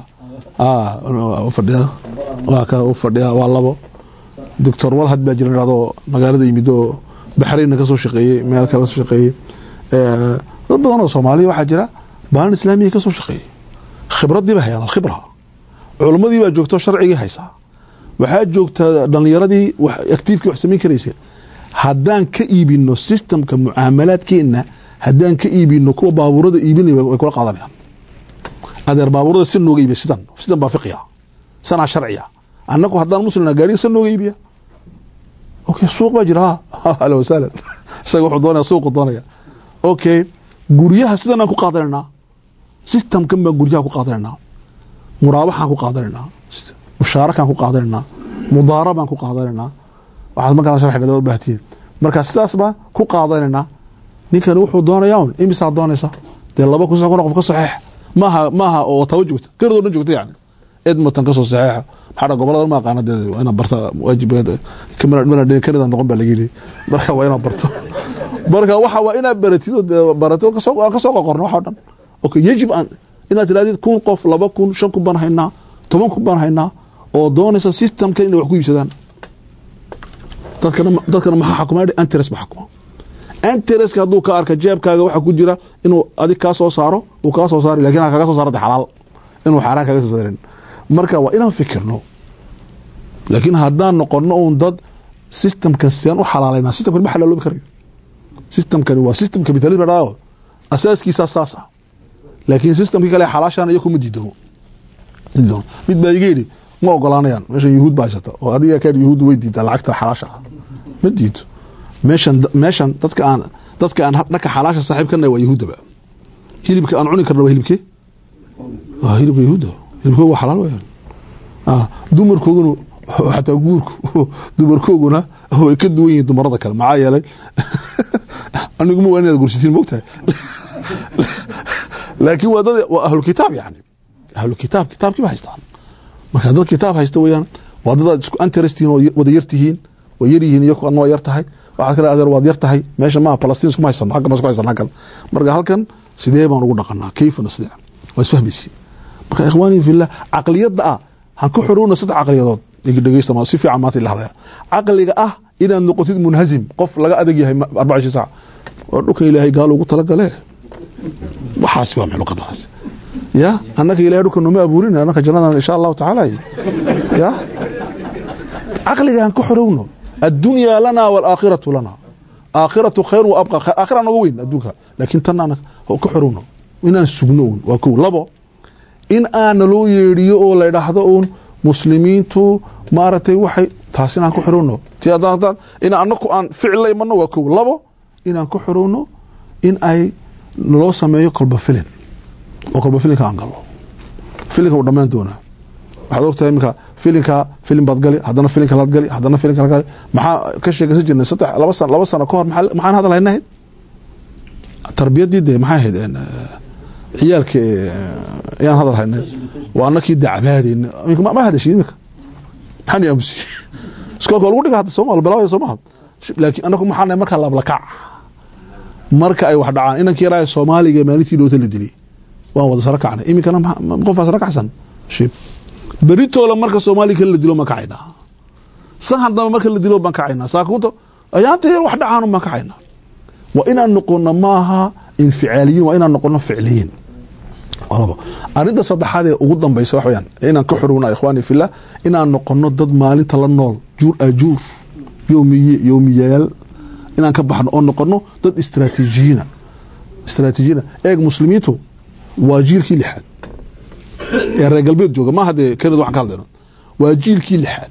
fadhiya waa ka u fadhiya waa labo doctor walhad baa jira dhado magaalada yimid oo baxraynna kasoo shaqeeyey meel kale kasoo shaqeeyey dad badan oo soomaaliya waxaa jira baanan islaamiya kasoo shaqeeyey khibradii ba hayaan alkhibra culimmadii baa joogto sharcigii haysaa waxaa joogta dhalinyaradii actiifkii wax samayn karaysa haddaan ka iibino systemka mucaamalaadkeenna haddaan ka iibino kuwa baabuurada iibinaya way kula qaadanayaan adeer baabuurada si nooga iibiya sidan sidan baa fiqiya sanaa sharciya annagu haddaan muslimna gaariga san nooga iibiya okay suuq baa jira ha ahla wasahlan isaga wuxuu doonaya suuqu doonaya okay guryaha sidan aan ku qaadanaynaa systemkan baan guryaha ku qaadanaynaa muraabaxaan ku qaadanaynaa mushaarakaan ku qaadanaynaa mudaara baan ku qaadanaynaa waxaad markaa sharxina baahtiin marka sidaas baan ku qaadanaynaa ninkani wuxuu doonayaa un imisaa doonaysa dee laba kun kun qof ka saxeex maaha maaha oo tawo joogta kanada o dhan joogta yani edmonton kasoo saxeexa maxaa gobolada ma aqaana dee waa inaad barta waajibeed kanada noqon baa laga yidhi marka waa inaad barto marka waxa waa inaad baratid oo dee barato kasoo aan kasoo qoqorno waxa o dhan okay yajib an inaad tirahdid kun qof laba kun shan kun baan haynaa toban kun baan haynaa oo doonaysa systemkan inay wax ku iibsadaan dadkana dadkana maxaa xakuma antres ba xakuma antereska hadduu ka arka jeebkaaga waxa ku jira inuu adig kaa soo saaro uu kaa soo saari lakin ha kaga soo saarada xalaal inuu xaaraan kaga soo saarin marka waa inaan fikirno laakiin haddaan noqono uun dad systemkan sidaan u xalaalayna systemkan ma xalaaloobi karayo systemkani waa system capitalism dhao asaaskiisaa saas ah laakiin systemkii kale xalaashaan iyo kuma diidano diidano mid baa iga yidhi ma ogolaanayaan meesha yuhuud baa haysata oo adiga kaa yuhuud way diidaa lacagta xalaasha ah ma diido meeshan meeshan dadka aan dadka aan dhanka xalaasha saaxiib kana waa yahuudaba hilibka aan cuni karna waa hilibkee waa hilibka yahuuda hilibkooga waa xalaal weyaan ah dumarkooguna xataa guurku dumarkooguna way ka duwan yihiin dumarada kale maxaa yeelay aniguma waa inaad gursitiin mogtahay laakiin waa dad waa ahlu kitaab yani ahlu kitaab kitaabkii ba haystaan marka dad kitaab haysta weyaan waa dad aad isku anterestiin oo wada yartihiin oo yaryihiin iyo adna waa yar tahay waxaad kale adeer waad yar tahay meesha maaha falastiin iskuma haysano halkan baan isku haysano halkan marka halkan sidee baan ugu dhaqanaa kayfa nasdic waa isfahmaysiin marka ikhwaani fillah caqliyadda ah han ku xorowna saddex caqliyadood dhegeysta si fiican maanta ila hadlaya caqliga ah inaad noqotid munhazim qof laga adag yahay arbaca ishii saac waa dhulkan ilaahay gaal ugu talagale waxaasi waa maxluqadaas ya annaka ilahay dhulka nooma abuurin annaka jannadan insha allahu tacaala ya caqliga han ku xorowno الدنيا لنا والآخرة لنا aakhiratu khayr wa abqa aakhira noga weyn adduunka laakiin tan aan ka xorowno inaan sugno uun waa kow labo in aana loo yeedhiyo oo la idhaahdo uun muslimiintu maaragtay waxay taas inaan ku xorowno ti haddaan in anaku aan ficil la imano waa kow labo inaan ku xorowno in ay naloo sameeyo kolba filin oo kolba filinka aan galno filinka uu dhammaan doonaa waxaad ogtahay iminka filinka filin baad gali haddana filinka laad gali haddana filinka laad gali maxaa ka sheekaysan jirnay saddex laba sano laba sano ka hor maxaa maxaan hadal haynahayd tarbiyaddii dee maxay ahayd een, eh, ciyaalka eh, ayaan hadal haynay waa anakii dacbaadeyna iminka ma ma hadashin iminka maxaan aamusi iskoolka waa lagu dhiga hadda sooma la bilaabaya sooma laakiin anaku maxaa nahay markaa lablakac marka ay wax dhacaan inankii yaraaye soomaaliga maalintii dhoota la dilay waan wada saro kacnay iminkana ma- ma- qof baa saro kacsan shib beritoola marka soomaaliga kale la dilo baan kacaynaa sahan dambe marka la dilo baan kacaynaa saakuunta ayaanta yar wax dhacaan baan kacaynaa waa inaan noqono maaha inficaaliyiin waa inaan noqono ficliyiin waa labo arrinta saddexaad ee ugu dambaysa wax weyaan inaan ka xorowna ikhwaani fillah inaan noqono dad maalinta la nool juur ajuur yowmiye yowmiyayaal inaan ka baxno oo noqono dad istraatiijiyiina istraatiijiyiina eeg muslimiintu waa jiilkii lixaad ee reer galbeed jooga maaha dee kanada waxaan ka hadlayno waa jiilkii lixaad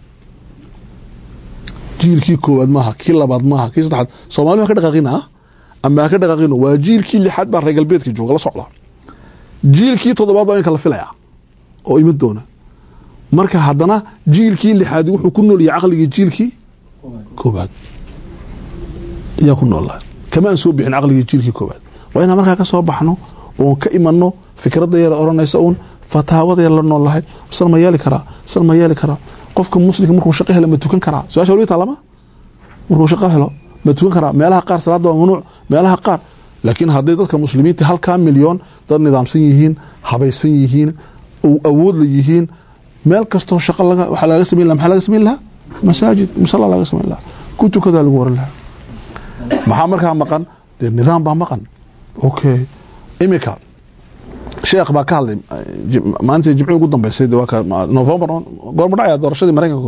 jiilkii koowaad maaha kii labaad maaha kii saddexaad soomaali ha ka dhaqaaqina ah ama ha ka dhaqaaqino waa jiilkii lixaad baa reer galbeedka jooga la socda jiilkii toddobaad waa inka la filaya oo iman doona marka haddana jiilkii lixaad wuxuu ku nool yahay caqligii jiilkii koowaad ayaa ku noolaa kamaan soo bixin caqligii jiilkii koowaad waa inaan markaa ka soo baxno oon ka imanno fikradda yara odhanaysa uun fataawada yar la nool lahay sal ma yeeli karaa sal ma yeeli karaa qofka muslimka markuu shaqo helo ma tukan karaa su-aasha waliba taalama markuu shaqo helo ma tukan karaa meelaha qaar salaada waa mamnuuc meelaha qaar laakiin hadday dadka muslimiinta halkaa milyoon dad nidaamsan yihiin habaysan yihiin oo awood la yihiin meel kastoo shaqo laga waxaa laga samayn laha maxaa laga samayn lahaa masaajid musalla laga samayn lahaa ku tukadaa lagu waran lahaa maxaa markaa maqan dee nidaam baa maqan okay imika sheekh baa ka hadlay ji- maalintii jimcii ugu dambeysay dee waa ka ma- november goorma dhacaya doorashadii maraykanka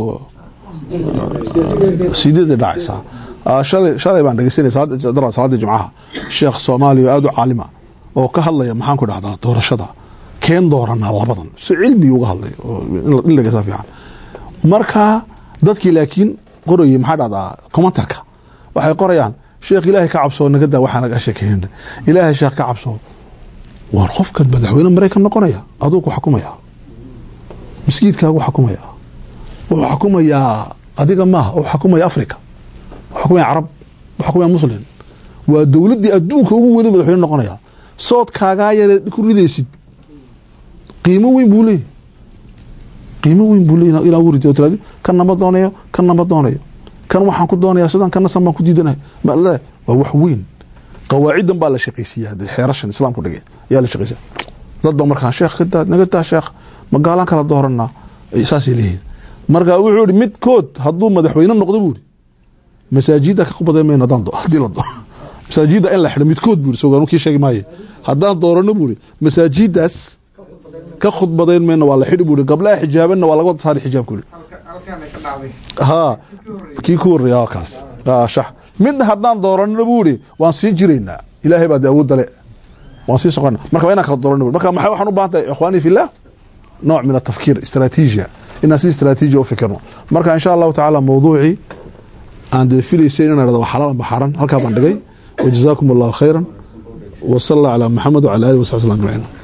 sideedii dhacaysaa Ah, shalay shalay baan dhegeysanay salaada dara salaadii jimcaha sheekh soomaaliya oo aada u caalima oo ka hadlaya maxaan ku dhahdaa doorashada keen dooranaa labadan si cilmi uga hadlay oo in- in lagasa fiican marka dadkii laakiin qorayay maxaa dhahdaa commentarka waxay qorayaan sheekh ilaahay ka cabsoo naga daa waxaa naga sheekeynana ilaahay sheekh ka cabsoo waar qofkan madaxweyne maraykan noqonaya aduu ku xakumaya masjidkaagu xakumaya wuxuu xakumayaa adiga maaha wuxuu xakumaya africa wuxuu xakumaya carab wuxuu xakumaya muslim waa dowladdii adduunka ugu weyne madaxweyne noqonaya soodkaagaa yare ku ridaysid qiimo weyn buu leeyahy qiimo weyn buu leeyahy ilaa ugu ridid oo tiraadi kan nama doonayo kan nama doonayo kan waxaan ku doonayaa sidan kana san baan ku diidanahay ma le waa wax weyn qawaacidan baa la shaqaysiiyaa dee xeerashan islaamku dhigay ayaa la shaqaysiya dad ba markaa sheekh ka daa naga daa sheekh magaalaan kala dooranaa Ay saasay leeyihiin marka wuxuu yihi midkood hadduu madaxweyne noqdo buu yihi masaajida ka khudbaday mayno haddaan do- haddii la do masaajida in la xidho midkood buu yihi soo kii sheegi maaye haddaan doorano buu yihi masaajidaas ka khudbadayn mayno waa la xidhi buu yihi gablaha xijaabanna waa laga wada saari xijaabku yihi ها kii ku horeeya waa kaas aa shax midna haddaan dooranno buu ihi waan sii jiraynaa ilaahay baa dee awood dale waan sii socona marka waa inaan kala dooranno marka maxay waxaan u baahan tahay ikhwaani fillah nooc min atafkiir istaraatiijiya inaan si istaraatiijiya u fikirno marka insha allahu tacaala mawduucii aan dee filaysay inaan idhahdo waa xalaal amba xaaran halkaa baan dhigay wajazaakum allahu khayran wasala allah calaa maxamed wacala alihi wasaxbi sallam ajmaciin